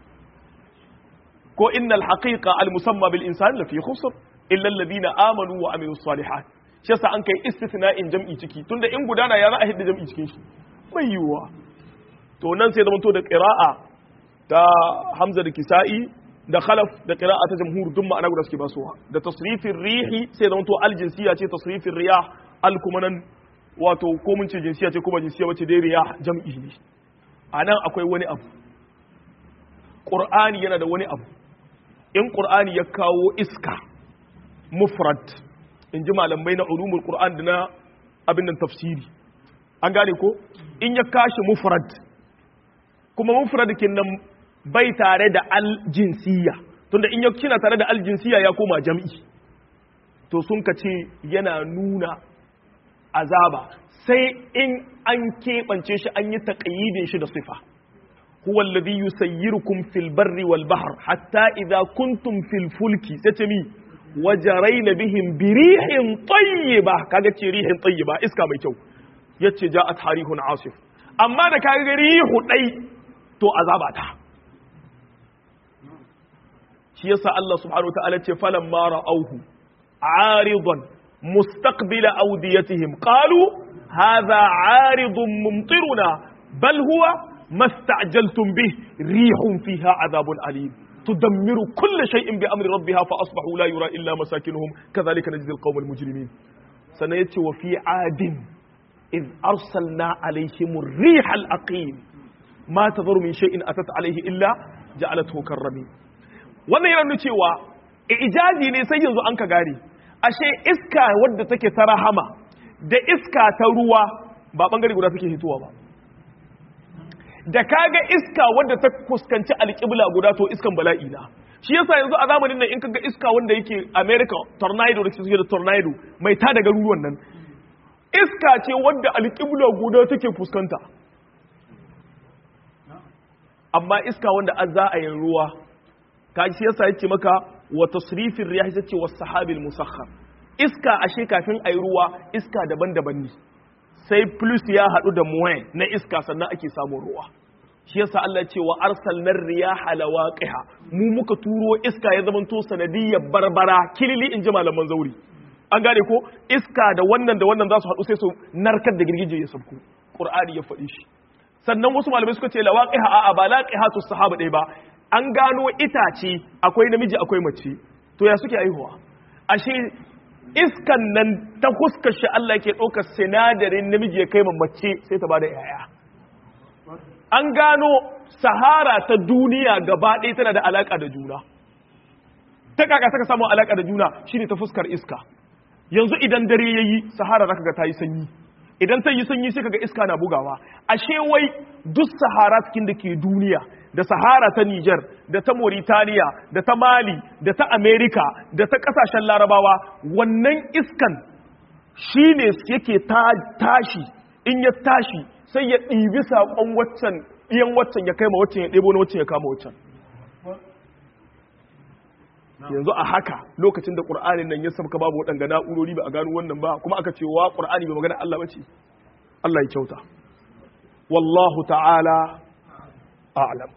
ko innal haqiqa al musamma bil insan lafi khusr illa alladhina amanu wa amilus salihat shi yasa an kai istithna'in jam'i ciki tunda in gudana ya za a hidda jam'i cikin shi bai yiwuwa to nan sai zamanto da ƙira'a ta hamza da kisa'i da khalaf da ƙira'a ta jamhur duk ma'ana guda suke basuwa da tasrifin rihi sai zamanto aljinsiya ce tasrifin riyah al kuma nan wato ko mun ce jinsiya ce kuma jinsiya wace dai riyah jam'i ne a nan akwai wani abu ƙur'ani yana da wani abu in ƙur'ani ya kawo iska mufrad in ji malamai na ulumul ƙur'an da na abin nan tafsiri an gane ko in ya kashi mufrad kuma mufradikin nan bai tare da aljinsiya tunda in ya kina tare da aljinsiya ya koma jam'i to sun ka ce yana nuna azaba sai in an keɓance shi an yi taƙayyidin shi da sifa huwa alladhi yusayyirukum fil barri wal bahr hatta idza kuntum fil fulki sace mi wajaraina bihim birihin tayyiba kaga ce rihin tayyiba iska mai kyau yace ja'at harihun asif amma da kaga rihu dai to azaba ta shi yasa Allah subhanahu wa ta'ala ce falan ma ra'awhu aridan mustaqbila awdiyatihim qalu hadha aridun mumtiruna bal huwa mastajaltum bih rihun fiha adhabun alim تدمر كل شيء بأمر ربها فأصبحوا لا يرى إلا مساكنهم كذلك نجزي القوم المجرمين سنيتي وفي عاد إذ أرسلنا عليهم الريح الأقيم ما تذر من شيء أتت عليه إلا جعلته كالرميم wannan yana nuna cewa ijazi ne sai yanzu an ka gane ashe iska wadda take ta rahama da iska ta ruwa ba bangare guda take hitowa ba da kaga iska wadda ta fuskanci alƙibla guda to iskan bala'i na shi yasa yanzu a zamanin nan in kaga iska wanda yake America tornado da suke da tornado mai ta daga ruwan nan iska ce wadda alƙibla guda take fuskanta amma iska wanda an za a yin ruwa ka shi yasa yake maka wa tasrifin riyah yace was sahabil musakhkhar iska ashe kafin ayi ruwa iska daban-daban ne sai plus ya hadu da muwain na iska sannan ake samun ruwa shi yasa Allah ce wa arsalnar riyaha lawaqiha mu muka turo iska ya zamanto sanadiyyar barbara kilili in ji malaman zauri an gane ko iska da wannan da wannan za su haɗu sai su narkar da girgije ya sabku qur'ani ya faɗi shi sannan wasu malamai suka ce lawaqiha a'a ba laqihatu sahaba ɗaya ba an gano itace akwai namiji akwai mace to ya suke aihuwa ashe iskan nan ta huskar shi Allah ke ɗaukar sinadarin namiji ya kai mace sai ta bada yaya an gano sahara ta duniya gaba ɗaya tana da alaƙa da juna ta kaka saka samun alaƙa da juna shine ta fuskar iska yanzu idan dare yayi sahara zaka ga ta yi sanyi idan ta yi sanyi sai kaga iska na bugawa ashe wai duk sahara cikin da ke duniya da sahara ta Niger da ta Mauritania da ta Mali da ta America da ta kasashen Larabawa wannan iskan shine yake tashi in ya tashi sai ya ɗibi saƙon waccan iyan waccan ya kai ma waccan ya ɗebo na waccan ya kama waccan yanzu a haka lokacin da ƙur'anin nan ya sabka babu waɗanga na'urori ba a gano wannan ba kuma aka ce wa ƙur'ani ba magana Allah bace Allah ya kyauta wallahu ta'ala a'lam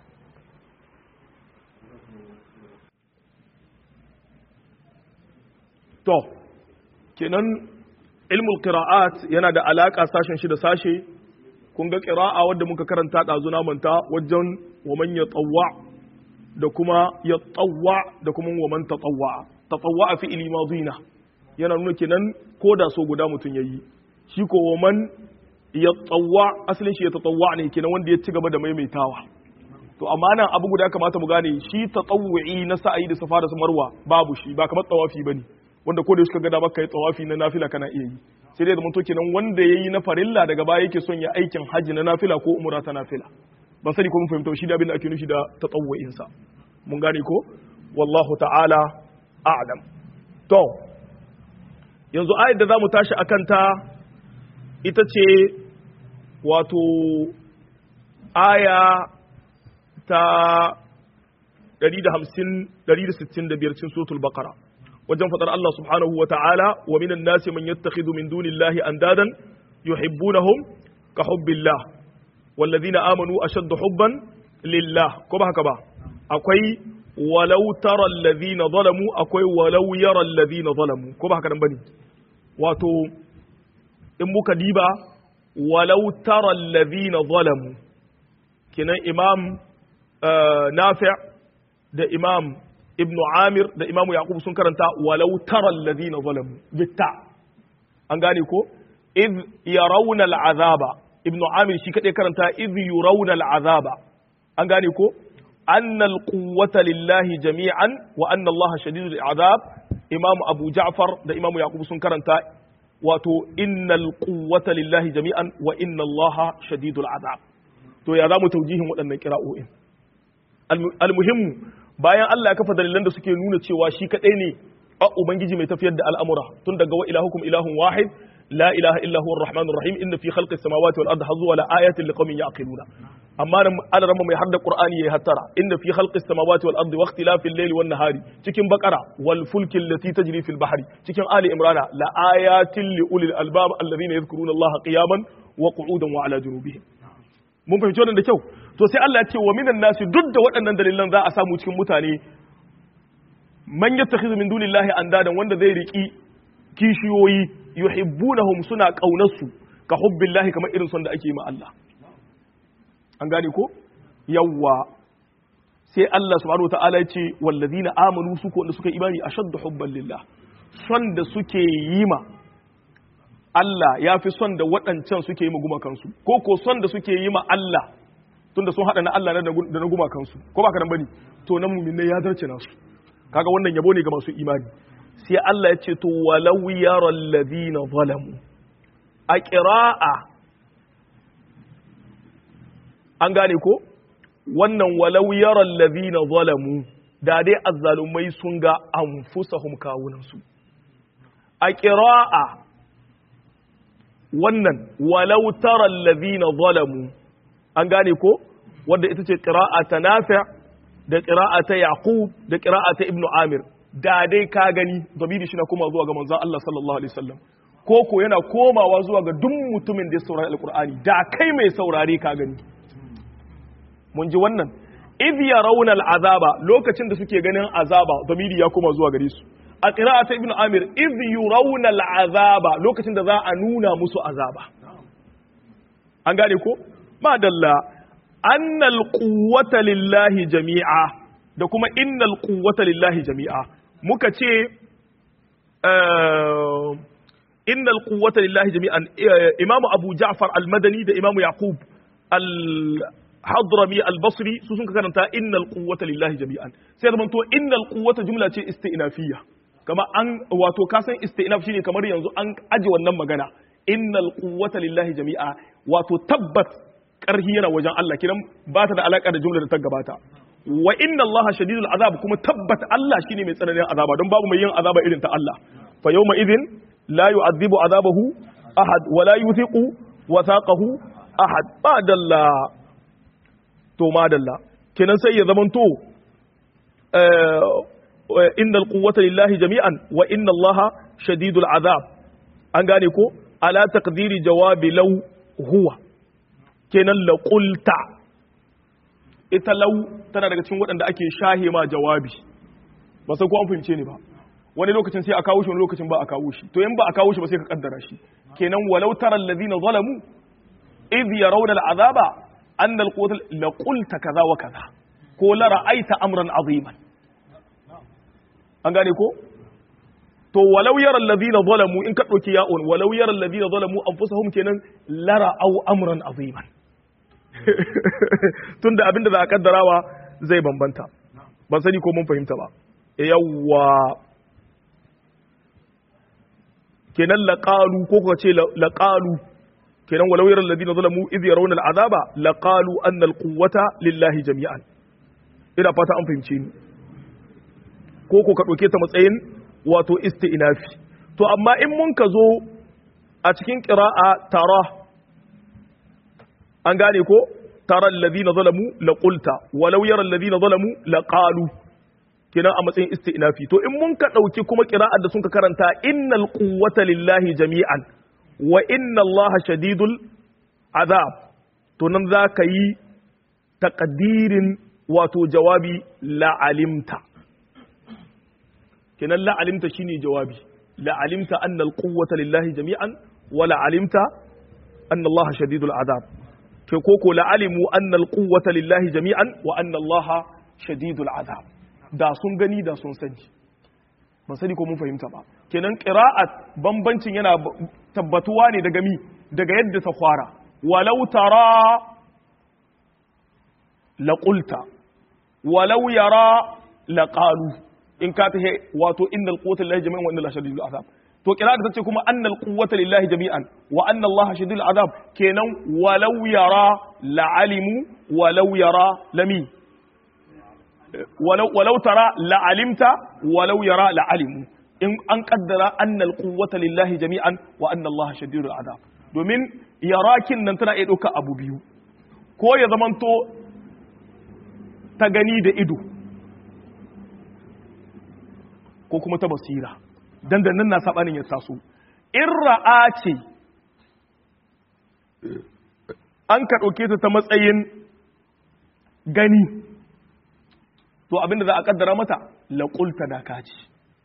to kenan ilmul qira'at yana da alaka sashen shi da sashe kun ga qira'a wadda muka karanta ɗazuna manta wajen wa man yatawwa da kuma yatawwa da kuma wa man tatawwa tatawwa fi ili madina yana nuna kenan ko da so guda mutum yayi shi ko wa man yatawwa asalin shi ya tatawwa ne kenan wanda ya ci gaba da maimaitawa to amma nan abu guda kamata mu gane shi tatawwi na sa'ayi da safa da marwa babu shi ba kamar tawafi bane wanda ko da suka ga dama kai tawafi na nafila kana iya yi sai dai da mutum kenan wanda yayi na farilla daga baya yake son ya aikin haji na nafila ko umra ta nafila ban sani ko mun fahimta shi da abin da ake nufi da tatawwu'in sa mun gane ko wallahu ta'ala a'lam to yanzu ayat da zamu tashi akan ta ita ce wato aya ta 150 165 cikin suratul baqara wajen fadar Allah subhanahu wa ta'ala wa minan nasi man yattakhidhu min dunillahi andadan yuhibbunahum ka hubbillah wallazina amanu ashaddu hubban lillah ko ba haka ba akwai walau tara allazina zalamu akwai walau yara allazina zalamu ko ba haka nan bane wato in muka diba walau tara allazina zalamu kenan imam nafi' da imam ibnu amir da imamu yaqub sun karanta walau tara alladhina zalamu bitta an gane ko id yarawna al'azaba ibnu amir shi kadai karanta id yurawna al'azaba an gane ko anna al-quwwata lillahi jami'an wa anna allaha shadidul azab imamu abu ja'far da imamu yaqub sun karanta wato innal quwwata lillahi jami'an wa inna allaha shadidul azab to ya zamu taujihin waɗannan kira'o'in al-muhimmu bayan Allah ya kafa dalilan da suke nuna cewa shi kadai ne a ubangiji mai tafiyar da al'amura tun daga wa ilahukum ilahun wahid la ilaha illa huwa arrahmanur rahim inna fi khalqis samawati wal ardi hazwa la ayatin liqaumin yaqiluna amma nan alarama mai hadda qur'ani yayi hattara inna fi khalqis samawati wal ardi wa ikhtilafil layli wan nahari cikin baqara wal fulki allati tajri fil bahri cikin ali imrana la ayatin li ulil albab alladhina yadhkuruna allaha qiyaman wa qu'udan wa ala junubihim mun fahimci wannan da kyau to sai Allah ya ce wa minan nasi duk da waɗannan dalilan za a samu cikin mutane man yattakhidhu min dunillahi andadan wanda zai riki kishiyoyi yuhibbunahum suna kaunarsu ka hubbillahi kamar irin son da ake yi ma Allah an gane ko yawwa sai Allah subhanahu wataala ya ce wallazina amanu su ko wanda suka imani ashaddu hubban lillah son da suke yi ma Allah ya fi son da waɗancan suke yi ma gumakansu ko ko son da suke yi ma Allah tunda sun haɗa na Allah da na gumakansu ko ba ka nan bane to nan mu'minai ya zarce nasu kaga wannan yabo ne ga masu imani sai Allah ya ce to walau yara alladhina zalamu a qira'a an gane ko wannan walau yara alladhina zalamu da dai azzalumai sun ga anfusahum kawunansu a qira'a wannan walau tara alladhina zalamu an gane ko wanda ita ce qira'a ta nafi' da qira'a ta yaqub da qira'a ta ibnu amir da dai ka gani zamiri shi na koma zuwa ga manzon Allah sallallahu alaihi wasallam ko ko yana komawa zuwa ga duk mutumin da ya saurari alqur'ani da kai mai saurare ka gani mun ji wannan idh yarawna al'azaba lokacin da suke ganin azaba zamiri ya koma zuwa gare su a qira'a ta ibnu amir idh yurawna al'azaba lokacin da za a nuna musu azaba an gane ko madalla annal quwwata lillahi jami'a da kuma innal quwwata lillahi jami'a muka ce innal quwwata lillahi jami'an imamu abu ja'far al-madani da imamu yaqub al-hadrami al-basri su sun karanta innal quwwata lillahi jami'an sai da to innal quwwata jumla ce isti'nafiyya kama an wato ka san isti'naf shine kamar yanzu an aje wannan magana innal quwwata lillahi jami'a wato tabbat karhi yana wajen Allah kidan ba ta da alaka da jumlar da ta gabata wa inna Allah shadidul azab kuma tabbata Allah shine mai tsananin azaba don babu mai yin azaba irin ta Allah fa yawma idhin la yu'adhibu azabahu ahad wa la yuthiqu wathaqahu ahad ba dalla to ma dalla kenan sai ya zamanto inna alquwwata lillahi jami'an wa inna Allah shadidul azab an gane ko ala taqdiri jawabi law huwa kenan la qulta ita lau tana daga cikin waɗanda ake shahe ma jawabi ba sai ko an fahimce ni ba wani lokacin sai a kawo shi wani lokacin ba a kawo shi to in ba a kawo shi ba sai ka kaddara shi kenan walau tara allazina zalamu idh yarawna al'azaba anna al-quwwata la qulta kaza wa kaza ko la ra'aita amran aziman an gane ko to walau yara allazina zalamu in ka dauki ya'un walau yara allazina zalamu anfusahum kenan la ra'aw amran aziman tunda abinda za a kaddarawa zai bambanta ban sani ko mun fahimta ba yawwa kenan laqalu ko kuka ce laqalu kenan walau yaral ladina zalamu idh yarawna al'azaba laqalu anna al-quwwata lillahi jami'an ina fata an fahimce ni ko ko ka dauke ta matsayin wato isti'nafi to amma in mun ka zo a cikin qira'a tara an gane ko tara alladhina zalamu la qulta walau yara alladhina zalamu la qalu kina a matsayin isti'nafi to in mun ka dauki kuma qira'ar da sun ka karanta innal quwwata lillahi jami'an wa inna allaha shadidul azab to nan za ka yi taqdirin wato jawabi la alimta kinan la alimta shine jawabi la alimta anna al quwwata lillahi jami'an wa la alimta anna allaha shadidul azab ke koko la'alimu annal quwwata lillahi jami'an wa anna allaha shadidul azab da sun gani da sun sani ban sani ko mun fahimta ba kenan qira'at bambancin yana tabbatuwa ne daga mi daga yadda ta fara walau tara la qulta walau yara la qalu in ka ta wato innal quwwata lillahi jami'an wa inna allaha shadidul azab to kira da tace kuma annal quwwata lillahi jami'an wa anna allaha shadidul azab kenan walau yara la'alimu walau yara lami walau walau tara la'alimta walau yara la'alimu in an kaddara annal quwwata lillahi jami'an wa anna allaha shadidul azab domin yarakin nan tana iya dauka abu biyu ko ya zamanto ta gani da ido ko kuma ta basira dandannan na sabanin ya taso in ra'a ce an ka ɗauke ta ta matsayin gani to abinda za a kaddara mata laƙulta da kaci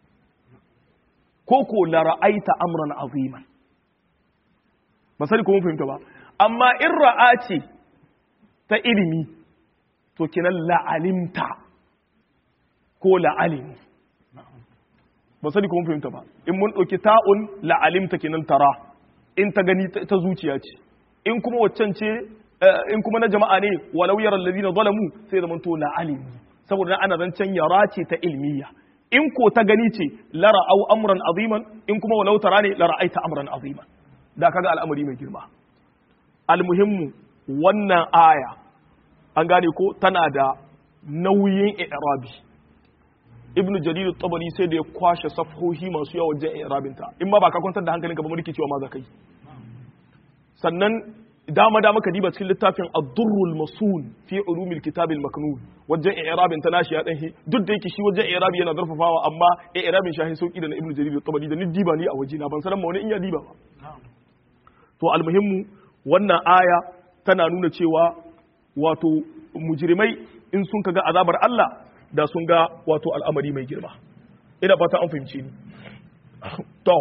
ko ko la ra'aita amran aziman ba sani ko mun fahimta ba amma in ra'a ce ta ilimi to kinan la'alimta ko la'alimi ba sani kuma fahimta ba in mun ɗauki ta'un la'alimta kenan tara in ta gani ta zuciya ce in kuma waccan ce in kuma na jama'a ne walau yaral ladina zalamu sai zaman to la'alimi saboda ana zancen yara ce ta ilmiya in ko ta gani ce la ra'au amran aziman in kuma walau tara ne la ra'aita amran aziman da kaga al'amari mai girma almuhimmu wannan aya an gane ko tana da nauyin i'rabi ibn jarir tabari sai da ya kwashe safhohi masu yawa wajen i'rabinta in ma ba ka kwantar da hankalinka ba mu cewa ma za kai sannan dama dama ka diba cikin littafin ad-durrul masun fi ulumil kitab al-maknun wajen i'rabin ta nashi ya dan duk da yake shi wajen i'rabi yana zarfafawa amma i'rabin shahi sauki da na ibn jarir tabari da ni diba ni a waje na ban sanan ma wani in ya diba ba to almuhimmu wannan aya tana nuna cewa wato mujrimai in sun kaga azabar Allah da sun ga wato al'amari mai girma ina fata an fahimci ni to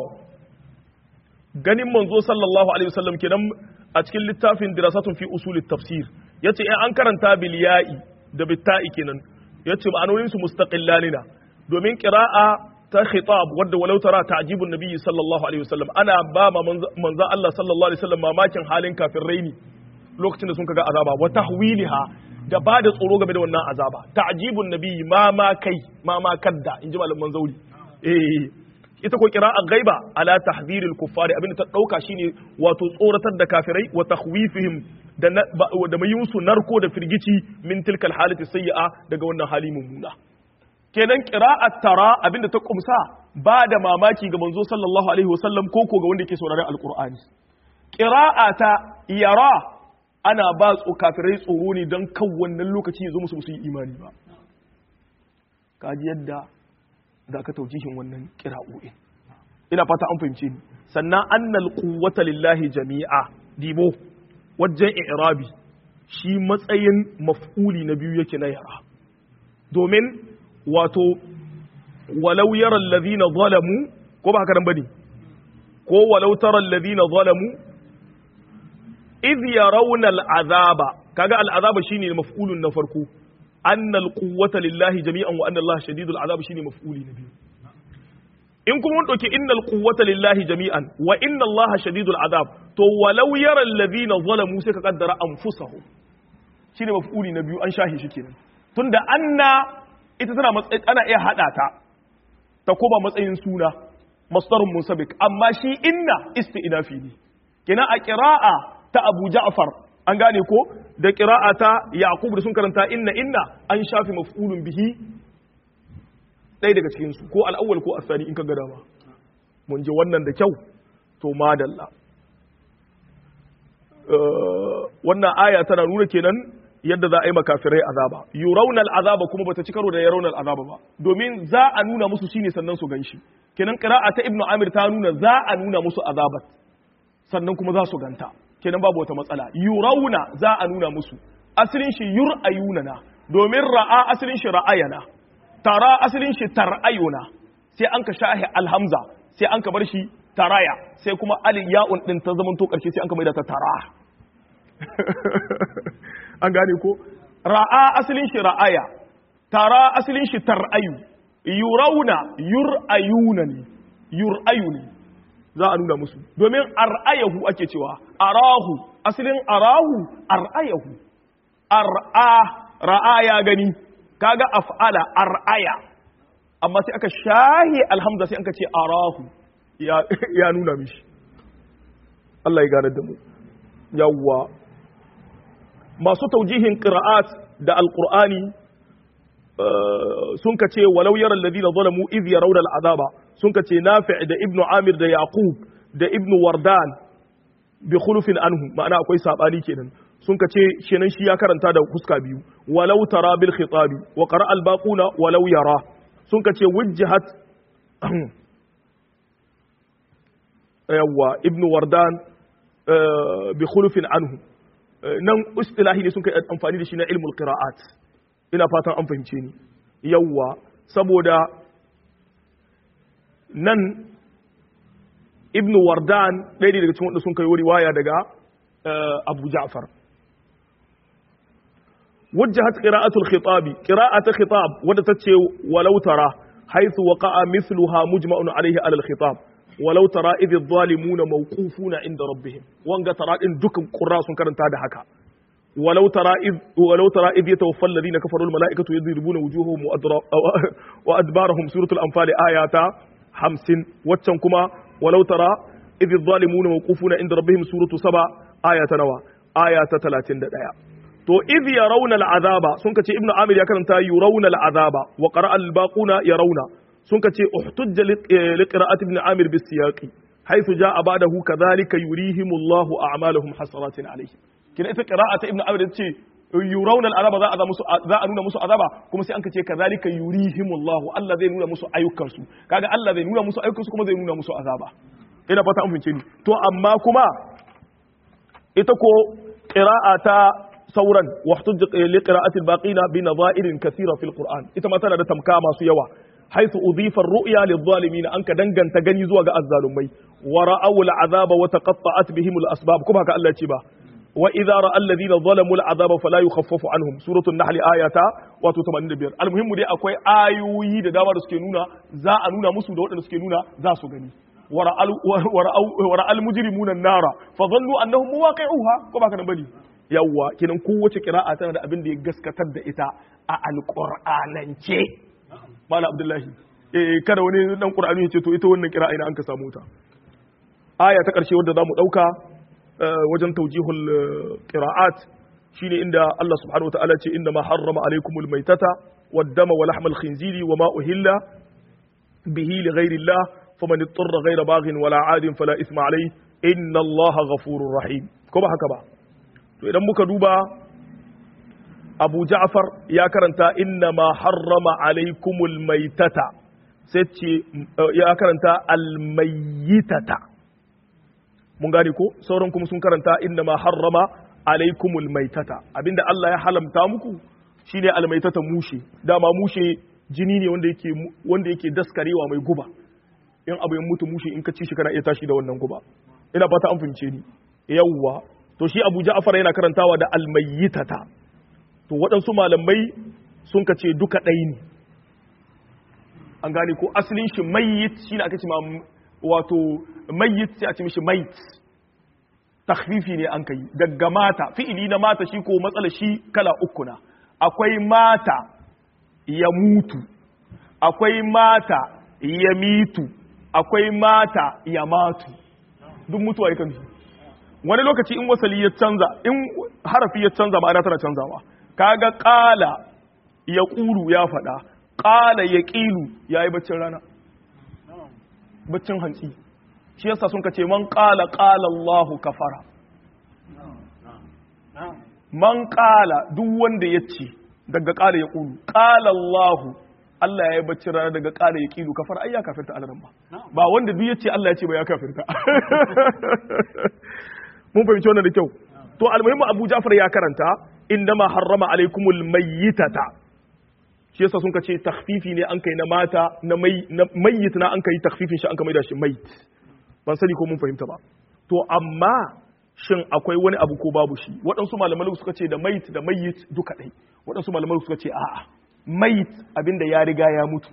ganin manzo sallallahu alaihi wasallam kenan a cikin littafin dirasatun fi usulit tafsir yace in an karanta bil ya'i da bitta'i kenan yace ma'anonin su mustaqillanina domin qira'a ta khitab wadda walau tara ta'jibun nabiyyi sallallahu alaihi wasallam ana ba ma manzo Allah sallallahu alaihi wasallam mamakin halin kafin raini lokacin da sun kaga azaba wa tahwiliha da ba da tsoro game da wannan azaba ta'jibun nabiyyi ma ma kai ma ma kadda inji malaman zauri eh ita ko qira'a ghaiba ala tahdhiril kuffari abinda ta dauka shine wato tsoratar da kafirai wa takhwifihim da da mai yusu narko da firgici min tilkal halati sayyi'a daga wannan hali mummuna kenan qira'at tara abinda ta kumsa ba da mamaki ga manzo sallallahu alaihi wasallam ko ko ga wanda yake sauraron alqur'ani qira'ata yara ana ba tso kafirai tsoro ne don kan wannan lokaci ya zo musu musu yi imani ba kaji yadda za ka taujihin wannan kira'o'in ina fata an fahimce ni sannan annal quwwata lillahi jami'a dibo wajen i'rabi shi matsayin maf'uli na biyu yake na yara domin wato walau yara allazina zalamu ko ba haka nan bane ko walau tara allazina zalamu idh yarawna al'azaba kaga al'azaba shine maf'ulun na farko annal quwwata lillahi jami'an wa anna allaha shadidul azab shine maf'uli na biyu in kuma mun dauki innal quwwata lillahi jami'an wa inna allaha shadidul azab to walau yara alladhina zalamu sai ka kaddara anfusahum shine maf'uli na biyu an shahi shi kenan tunda anna ita tana matsayin ana iya hada ta ta koma matsayin suna masdarun munsabik amma shi inna isti'nafi ne kenan a qira'a ta Abu Ja'far an gane ko da qira'a ta Yaqub da sun karanta inna inna an shafi maf'ulun bihi ɗaya daga cikin su ko al-awwal ko asani in ka ga dama mun ji wannan da kyau to madalla wannan aya tana nuna kenan yadda za a yi makafirai azaba yurawna azaba kuma bata ci karo da yarawna azaba ba domin za a nuna musu shine sannan su ganshi kenan qira'a ta ibnu amir ta nuna za a nuna musu azabat sannan kuma za su ganta kenan babu wata matsala yurawna za a nuna musu asalin shi yur'ayuna na domin ra'a asalin shi ra'ayana tara asalin shi tar'ayuna sai an ka shahi alhamza sai an ka bar shi taraya sai kuma alil ya'un din ta zamanto karshe sai an ka maida ta tara an gane ko ra'a asalin shi ra'aya tara asalin shi tar'ayu yurawna yur'ayuna ne yur'ayu ne za a nuna musu domin ar'ayahu ake cewa arahu asalin arahu ar'ayahu ar'a ra'a ya gani kaga af'ala ar'aya amma sai aka shahi alhamza sai aka ce arahu ya nuna mishi Allah ya gane da mu yawwa masu taujihin qira'at da alqur'ani sun ka ce walau yara alladhina zalamu idh yarawna al'azaba sun ka ce nafi' da ibnu amir da yaqub da ibnu wardan bi khulufin anhu ma'ana akwai sabani kenan sun ka ce kenan shi ya karanta da fuska biyu walau tara bil khitabi wa qara al baquna walau yara sun ka ce wujjihat yawwa ibnu wardan bi khulufin anhu nan istilahi ne sun kai amfani da shi na ilmul qira'at ina fatan an fahimce ni yawwa saboda nan ibn wardan ɗaya ne daga cikin wanda sun kai riwaya daga abu ja'far wajjahat qira'atul khitabi qira'atul khitab wadda tace walau tara haythu waqa'a mithluha mujma'un alayhi ala al-khitab walau tara idh adh-dhalimuna mawqufuna inda rabbihim wanga tara din dukan qurra sun karanta da haka ولو ترى إذ ولو ترى إذ يتوفى الذين كفروا الملائكة يضربون وجوههم وأدبارهم سورة الأنفال آيات 50 وتشنكما ولو ترى إذ الظالمون موقوفون عند ربهم سورة 7 آية نوى آية 31 to idh yarawna al'azaba sun kace ibnu amir ya karanta yurawna al'azaba wa qara'a al-baquna yarawna sun kace uhtujja li qira'ati ibn amir bis siyaqi haythu jaa ba'dahu kadhalika yurihimullahu a'malahum hasaratin alayhi kina ita qira'ata ibn amir yace yurawna al'azaba za a musu za a nuna musu azaba kuma sai an kace kadhalika yurihimullahu Allah zai nuna musu ayyukan su kaga Allah zai nuna musu ayyukan su kuma zai nuna musu azaba ina fata an fince ni to amma kuma ita ko qira'ata sauran واحتج لقراءة الباقين بنظائر كثيرة في القرآن إذا مثلا ده تمكا ما سيوا حيث أضيف الرؤيا للظالمين أنك دنجن تغني زوا الظالمي ورأوا العذاب وتقطعت بهم الأسباب كما قال الله تبا وإذا رأى الذين ظلموا العذاب فلا يخفف عنهم سورة النحل آية واتو 85 المهم دي أكوي آيوي da dama da suke nuna za a nuna musu da waɗanda suke nuna za su gani ورأى المجرمون النار فظنوا أنهم مواقعوها كما كان بني yawwa kinan kowace kira'a tana da abin da ya gaskatar da ita a alƙur'anance mala abdullahi eh kada wani dan qur'ani ya ce to ita wannan kira'a ina an ka samu ta aya ta ƙarshe wadda zamu dauka wajen tawjihul qira'at shine inda Allah subhanahu wataala ce inna ma harrama alaykumul maitata wad-dama wa lahmal khinziri wa ma uhilla bihi li ghayri Allah faman ittara ghayra baghin wala 'adin fala ithma alayhi inna Allah ghafurur rahim ko ba haka ba to idan muka duba abu ja'far ya karanta inna ma harrama alaikumul maitata sai ce ya karanta almayyitata mun gane ko sauran kuma sun karanta inna ma harrama alaikumul maitata abinda Allah ya halamta muku shine almaitata mushe dama mushe jini ne wanda yake wanda yake daskarewa mai guba in abu ya mutu mushe in ka ci shi kana iya tashi da wannan guba ina fata an fahimce ni yawwa to shi abu ja'far yana karantawa da almayyitata to waɗansu malamai sun ka ce duka ɗaya ne an gane ko asalin shi mayyit shi ne aka ce ma wato mayyit sai a ce mishi mayit takhfifi ne an kai daga mata fi'ili na mata shi ko matsala shi kala uku na akwai mata ya mutu akwai mata ya mitu akwai mata ya matu duk mutuwa yakan su wani lokaci in wasali ya canza in harafi ya canza ma'ana tana canzawa kaga qala ya qulu ya faɗa qala ya qilu yayi baccin rana baccin hantsi shi yasa sun kace man qala qala Allahu kafara man qala duk wanda yace daga qala ya qulu qala Allahu Allah ya yi bacci rana daga ƙara ya ƙilu kafar ai ya kafirta alaran ba ba wanda duk yace Allah ya ce ba ya kafirta mun fahimci wannan da kyau to almuhimmu Abu Ja'far ya karanta indama harrama alaikumul mayyitata shi yasa sun kace takhfifi ne an kai na mata na mai na mayyit na an kai takhfifin shi an kai da shi mayit ban sani ko mun fahimta ba to amma shin akwai wani abu ko babu shi waɗansu malamai suka ce da mayit da mayyit duka ɗai waɗansu malamai suka ce a'a mayit abinda ya riga ya mutu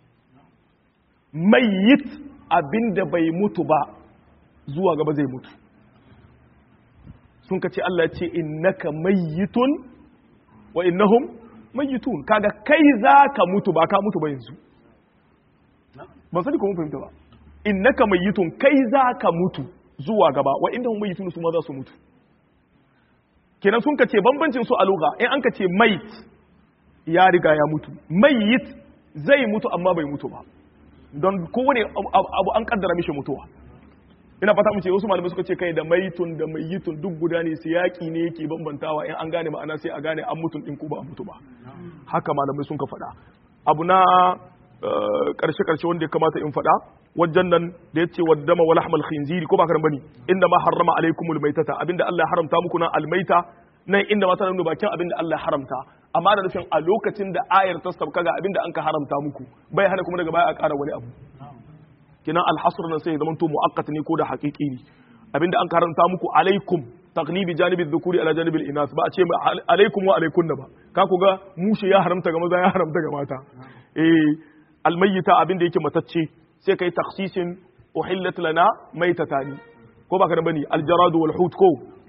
mayit abinda bai mutu ba zuwa gaba zai mutu sun ka ce Allah ce innaka mayyitun wa innahum mayyitun kaga kai za ka mutu ba ka mutu ba yanzu ban sani ko mun fahimta ba innaka mayyitun kai za ka mutu zuwa gaba wa innahum mayyitun su ma za su mutu kenan sun ka ce bambancin su a lugha in an ka ce mayit ya riga ya mutu mayyit zai mutu amma bai mutu ba don kowane abu an kaddara mishi mutuwa ina fata mu ce wasu malamai suka ce kai da maitun da mayyitun duk guda ne siyaki ne yake bambantawa in an gane ma'ana sai a gane an mutun din ko ba a mutu ba haka malamai sun ka faɗa abu na karshe karshe wanda ya kamata in faɗa wajen nan da ya ce waddama wa lahmal khinziri ko ba karan bane inda ma harrama alaikumul maitata abinda Allah ya haramta muku na almaita nan inda mata nuna bakin abinda Allah ya haramta amma da nufin a lokacin da ayar ta sauka ga abinda an ka haramta muku bai hana kuma daga baya a ƙara wani abu kinan alhasr nan sai zaman to muaqqat ne ko da haqiqi ne abinda an ka haramta muku alaikum taglibi janibi dhukuri ala janibi inas ba a ce alaikum wa alaikunna ba ka ku ga mushe ya haramta ga maza ya haramta ga mata eh almayyita abinda yake matacce sai kai takhsisin uhillat lana maitatani ko ba ka da bane aljaradu wal hut ko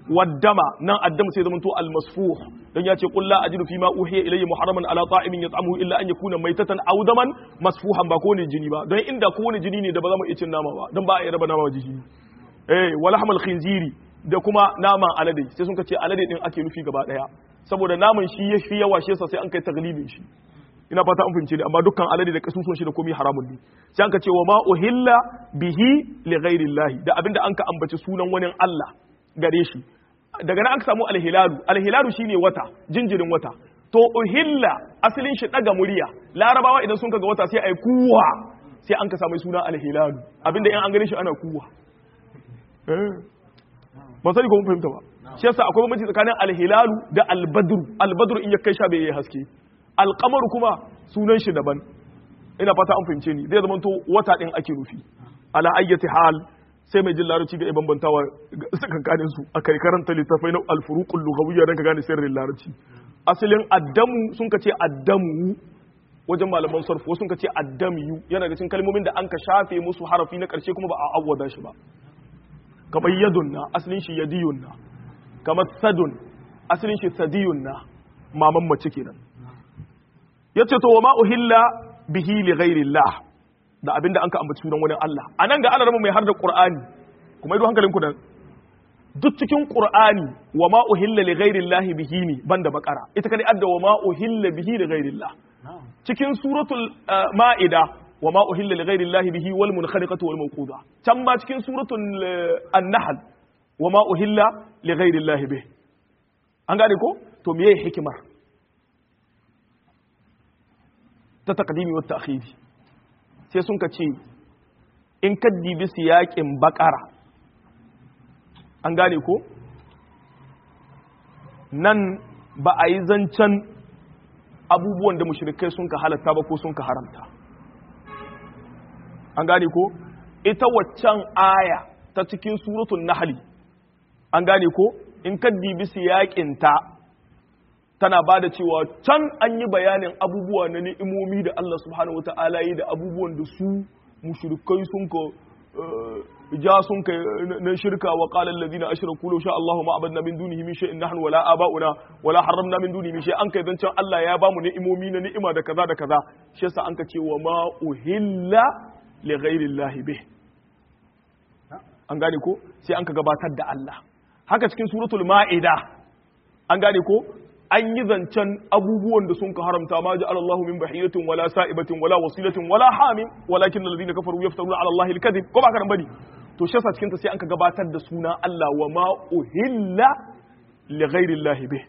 waddama nan addama sai zamanto almasfuh dan ya ce qul la ajidu fi ma uhiya ilayya muharraman ala ta'imin yat'amuhu illa an yakuna maytatan aw daman masfuhan ba ko ne jini ba don inda ko ne jini ne da ba za mu iya cin nama ba don ba a yi raba nama jini eh wala hamal khinziri da kuma naman alade sai sun ce alade din ake nufi gaba daya saboda naman shi ya fi yawa shi yasa sai an kai taglibin shi ina fata an fahimce ne amma dukkan alade da kasusun shi da komai haramun ne sai an ka ce wa ma uhilla bihi li ghairi da abinda an ka ambaci sunan wani Allah gare shi daga nan aka samu alhilalu alhilalu shine wata jinjirin wata to uhilla asalin shi daga murya larabawa idan sun kaga wata sai ai kuwa sai an ka samu suna alhilalu abinda in an gane shi ana kuwa ba sani ko mun fahimta ba shi yasa akwai bambanci tsakanin alhilalu da albadru albadru in ya kai sha bai yi haske alqamaru kuma sunan shi daban ina fata an fahimce ni zai zama to wata din ake nufi ala ayyati hal sai mai jin larabci ga bambantawa tsakankanin su a kai karanta littafai na alfuruqul lughawiyya dan ka gane sirrin larabci asalin addamu sun ka ce addamu wajen malaman sarfu wasu sun ka ce addamiyu yana da cikin kalmomin da an ka shafe musu harafi na karshe kuma ba a awwada shi ba kamar yadun na asalin shi yadiyun na kamar sadun asalin shi sadiyun na maman mace kenan yace to wa ma uhilla bihi li ghairillah da abinda an ka ambaci sunan wani Allah anan ga Allah mai har da Qur'ani kuma ido hankalinku da duk cikin Qur'ani wa ma uhilla li ghairillah bihi ni banda bakara ita kadai adda wa ma uhilla bihi li ghairillah cikin suratul ma'ida wa ma uhilla li ghairillah bihi wal munkhaliqatu wal mawquda can ma cikin suratul an-nahl wa ma uhilla li ghairillah bihi an gane ko to meye hikimar ta taqdimi wa ta'khiri sai sun ka ce in ka dibi siyaƙin bakara an gane ko nan ba a yi zancen abubuwan da mushrikai sun ka halatta ba ko sun ka haramta an gane ko ita waccan aya ta cikin suratun nahli an gane ko in ka dibi siyaƙinta tana ba da cewa can an yi bayanin abubuwa na ni'imomi da Allah subhanahu wata'ala yi da abubuwan da su mushrikai sun ka ja sun ka na shirka wa qala alladhina ashraku law sha Allahu ma abadna min dunihi min shay'in nahnu wala aba'una wala harramna min dunihi min shay an kai zancan Allah ya bamu ni'imomi na ni'ima da kaza da kaza shi yasa an ka ce wa ma uhilla li ghairi Allah bih an gane ko sai an ka gabatar da Allah haka cikin suratul ma'ida an gane ko an yi zancen abubuwan da sun ka haramta ma ji Allah min bahiratin wala sa'ibatin wala wasilatin wala hamim walakin alladhina kafaru yaftaruna ala Allah al-kadhib ko ba ka bane to shi yasa cikin ta sai an ka gabatar da suna Allah wa ma uhilla li ghairi Allah bih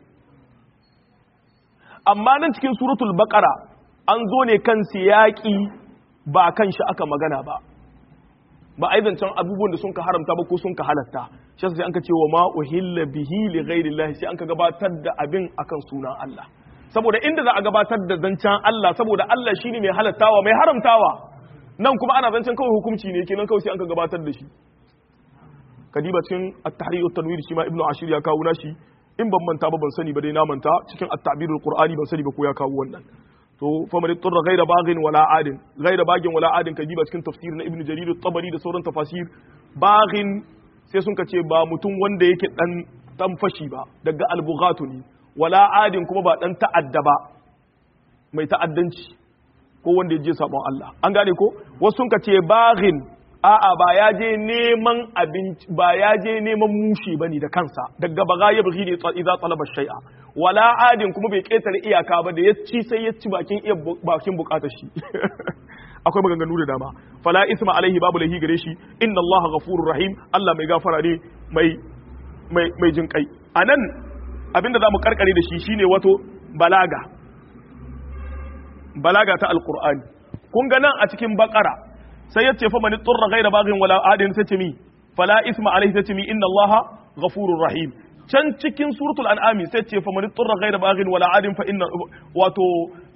amma nan cikin suratul baqara an zo ne kan siyaki ba kan shi aka magana ba ba a yi zancen abubuwan da sun ka haramta ba ko sun ka halatta shi sai an ka ce wa ma uhilla bihi li ghairillah sai an ka gabatar da abin akan sunan Allah saboda inda za a gabatar da zancen Allah saboda Allah shine mai halattawa mai haramtawa nan kuma ana zancen kawai hukunci ne kenan kawai sai an ka gabatar da shi kadiba cikin at-tahrir at-tanwir shi ma ibnu ashir ya kawo nashi in ban manta ba ban sani ba dai na manta cikin at-ta'birul qur'ani ban sani ba ko ya kawo wannan to faman turra ghaira baghin wala adin ghaira baghin wala adin kajiba cikin tafsir na ibnu jarir at-tabari da sauran tafasir baghin sai sun ce ba mutum wanda yake dan dan fashi ba daga albughatu ne wala adin kuma ba dan ta'adda ba mai ta'addanci ko wanda ya je sabon Allah an gane ko wasu sun ce baghin a'a ba ya je neman abinci ba ya je neman mushi bane da kansa daga baga ya bugi ne idza talaba shay'a wala adin kuma bai ketare iyaka ba da ya ci sai ya ci bakin iya bakin bukatar shi akwai maganganu da dama fala isma alaihi babu lahi gare shi inna allaha ghafurur rahim Allah mai gafara ne mai mai mai jin kai anan abinda zamu karkare da shi shine wato balaga balaga ta alqur'ani kun ga nan a cikin bakara sai yace fa man turra ghayra baghin wala adin sai ce mi fala isma alaihi sai ce mi inna allaha ghafurur rahim can cikin suratul an'ami sai ce fa man turra ghayra baghin wala adin fa inna wato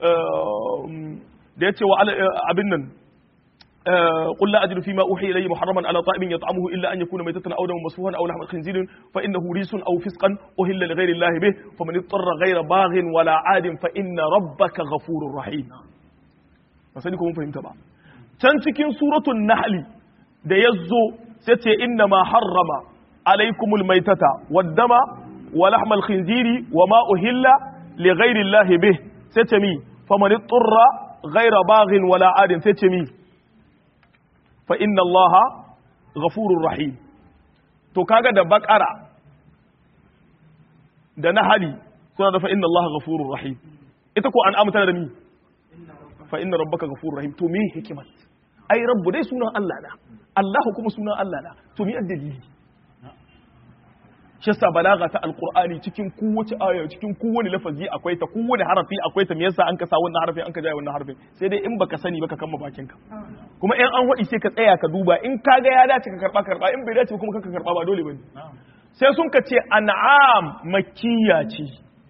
da yace wa abin nan قل لا أجد فيما أوحي إلي محرما على طائم يطعمه إلا أن يكون ميتة أو دما مسفوحا أو لحم خنزير فإنه ريس أو فسقا أهل لغير الله به فمن اضطر غير باغ ولا عاد فإن ربك غفور رحيم فسألكم فهمت بقى can cikin suratul nahli da ya zo sai ce inna ma harrama alaikumul maitata waddama wa lahmal khinziri wa ma uhilla li ghairi llahi bih sai ce mi faman turra ghaira baghin wala adin sai ce mi fa inna allaha ghafurur rahim to kaga da bakara da nahali suna da fa inna allaha ghafurur rahim ita ko an amtana da mi fa inna rabbaka ghafurur rahim to me hikimar ai rabbu dai sunan Allah na Allahu kuma sunan Allah na to me addalili shi yasa balaga ta alqur'ani cikin kowace aya cikin kowane lafazi akwai ta kowane harafi akwai ta me yasa an ka sa wannan harafin an ka jaye wannan harafin sai dai in baka sani baka kama bakin ka kuma in an hadi sai ka tsaya ka duba in ka ga ya dace ka karba karba in bai dace kuma ka karba ba dole bane sai sun ka ce an'am makkiya ce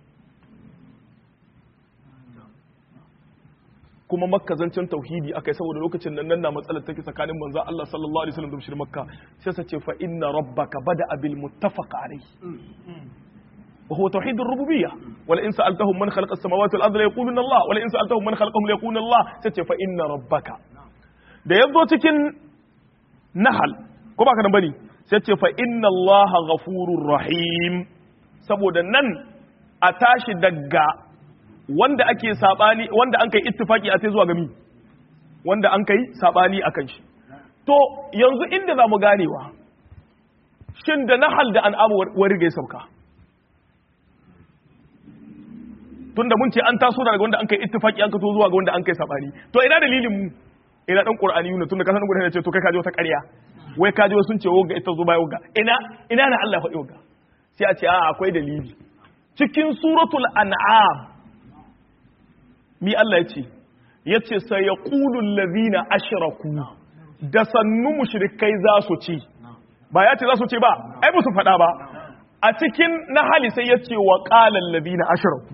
kuma makka zancen tauhidi akai saboda lokacin nan nan na matsalar take tsakanin manzo Allah sallallahu alaihi wasallam da mushrik makka sai sa ce fa inna rabbaka bada bil muttafaq alayhi wa huwa tauhid ar-rububiyyah wala in sa'altahum man khalaqa as-samawati wal arda la yaquluna Allah wala in sa'altahum man khalaqahum la yaquluna Allah sai ce fa inna rabbaka da yazo cikin nahal ko ba ka nan bane sai ce fa inna Allah ghafurur rahim saboda nan a tashi daga wanda ake sabani wanda an kai ittifaki a sai zuwa gami wanda an kai sabani akan shi to yanzu inda za mu ganewa shin da nahal da an'amu wari gai sauka tunda mun ce an taso daga wanda an kai ittifaki an kato zuwa ga wanda an kai sabani to ina dalilin mu ina dan qur'ani yuna tunda kasan gudan ce to kai kaje wata ƙarya wai kaje sun ce woga ita zo baya woga ina ina na Allah faɗi woga sai a ce a akwai dalili cikin suratul an'am mi Allah ya ce ya ce sai ya ƙulun lazina ashiraku da sannu mushrikai za su ci ba ya ce za su ce ba ai ba su faɗa ba a cikin na hali sai ya ce wa ƙalan lazina ashiraku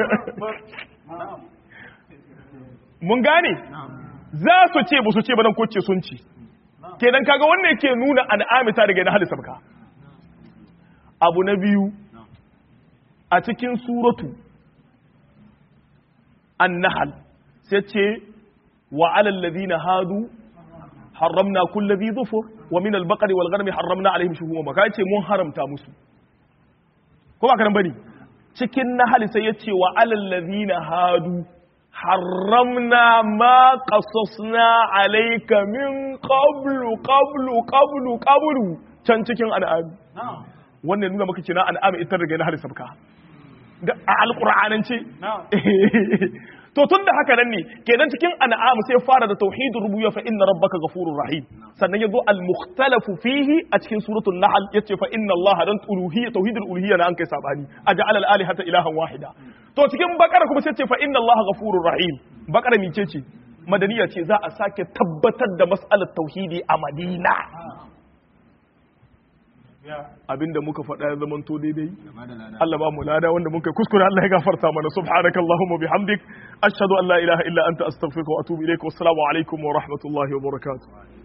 mun gane za su ce ba su ce ba nan koce sun ci kenan kaga wannan yake nuna an'amita daga na hali sabka abu na biyu a cikin suratu النحل سيتشي وعلى الذين هادوا حرمنا كل ذي ظفر ومن البقر والغنم حرمنا عليهم شهوما كاي ce mun haramta musu ko ba karan bane cikin nahal sai yace wa alal ladina hadu harramna ma qasasna alayka min qablu qablu qablu qablu can cikin an'am wannan nuna maka kina an'am ita daga nahal sabka a alƙur'anance to tun da haka nan ne kenan cikin an'am sai fara da tauhidur rububiyya fa inna rabbaka ghafurur rahim sannan yazo al mukhtalafu fihi a cikin suratul nahl yace fa inna allaha dan uluhiyya tauhidul uluhiyya na an kai sabani aj'al al alihata ilahan wahida to cikin bakara kuma sai ce fa inna allaha ghafurur rahim bakara mice ce madaniya ce za a sake tabbatar da mas'alar tauhidi a madina abinda muka faɗa ya zaman to daidai Allah ba mu lada wanda muka kuskure Allah ya gafarta mana subhanakallahumma bihamdik ashhadu an la ilaha illa anta astaghfiruka wa atubu ilaik wassalamu alaikum wa rahmatullahi wa barakatuh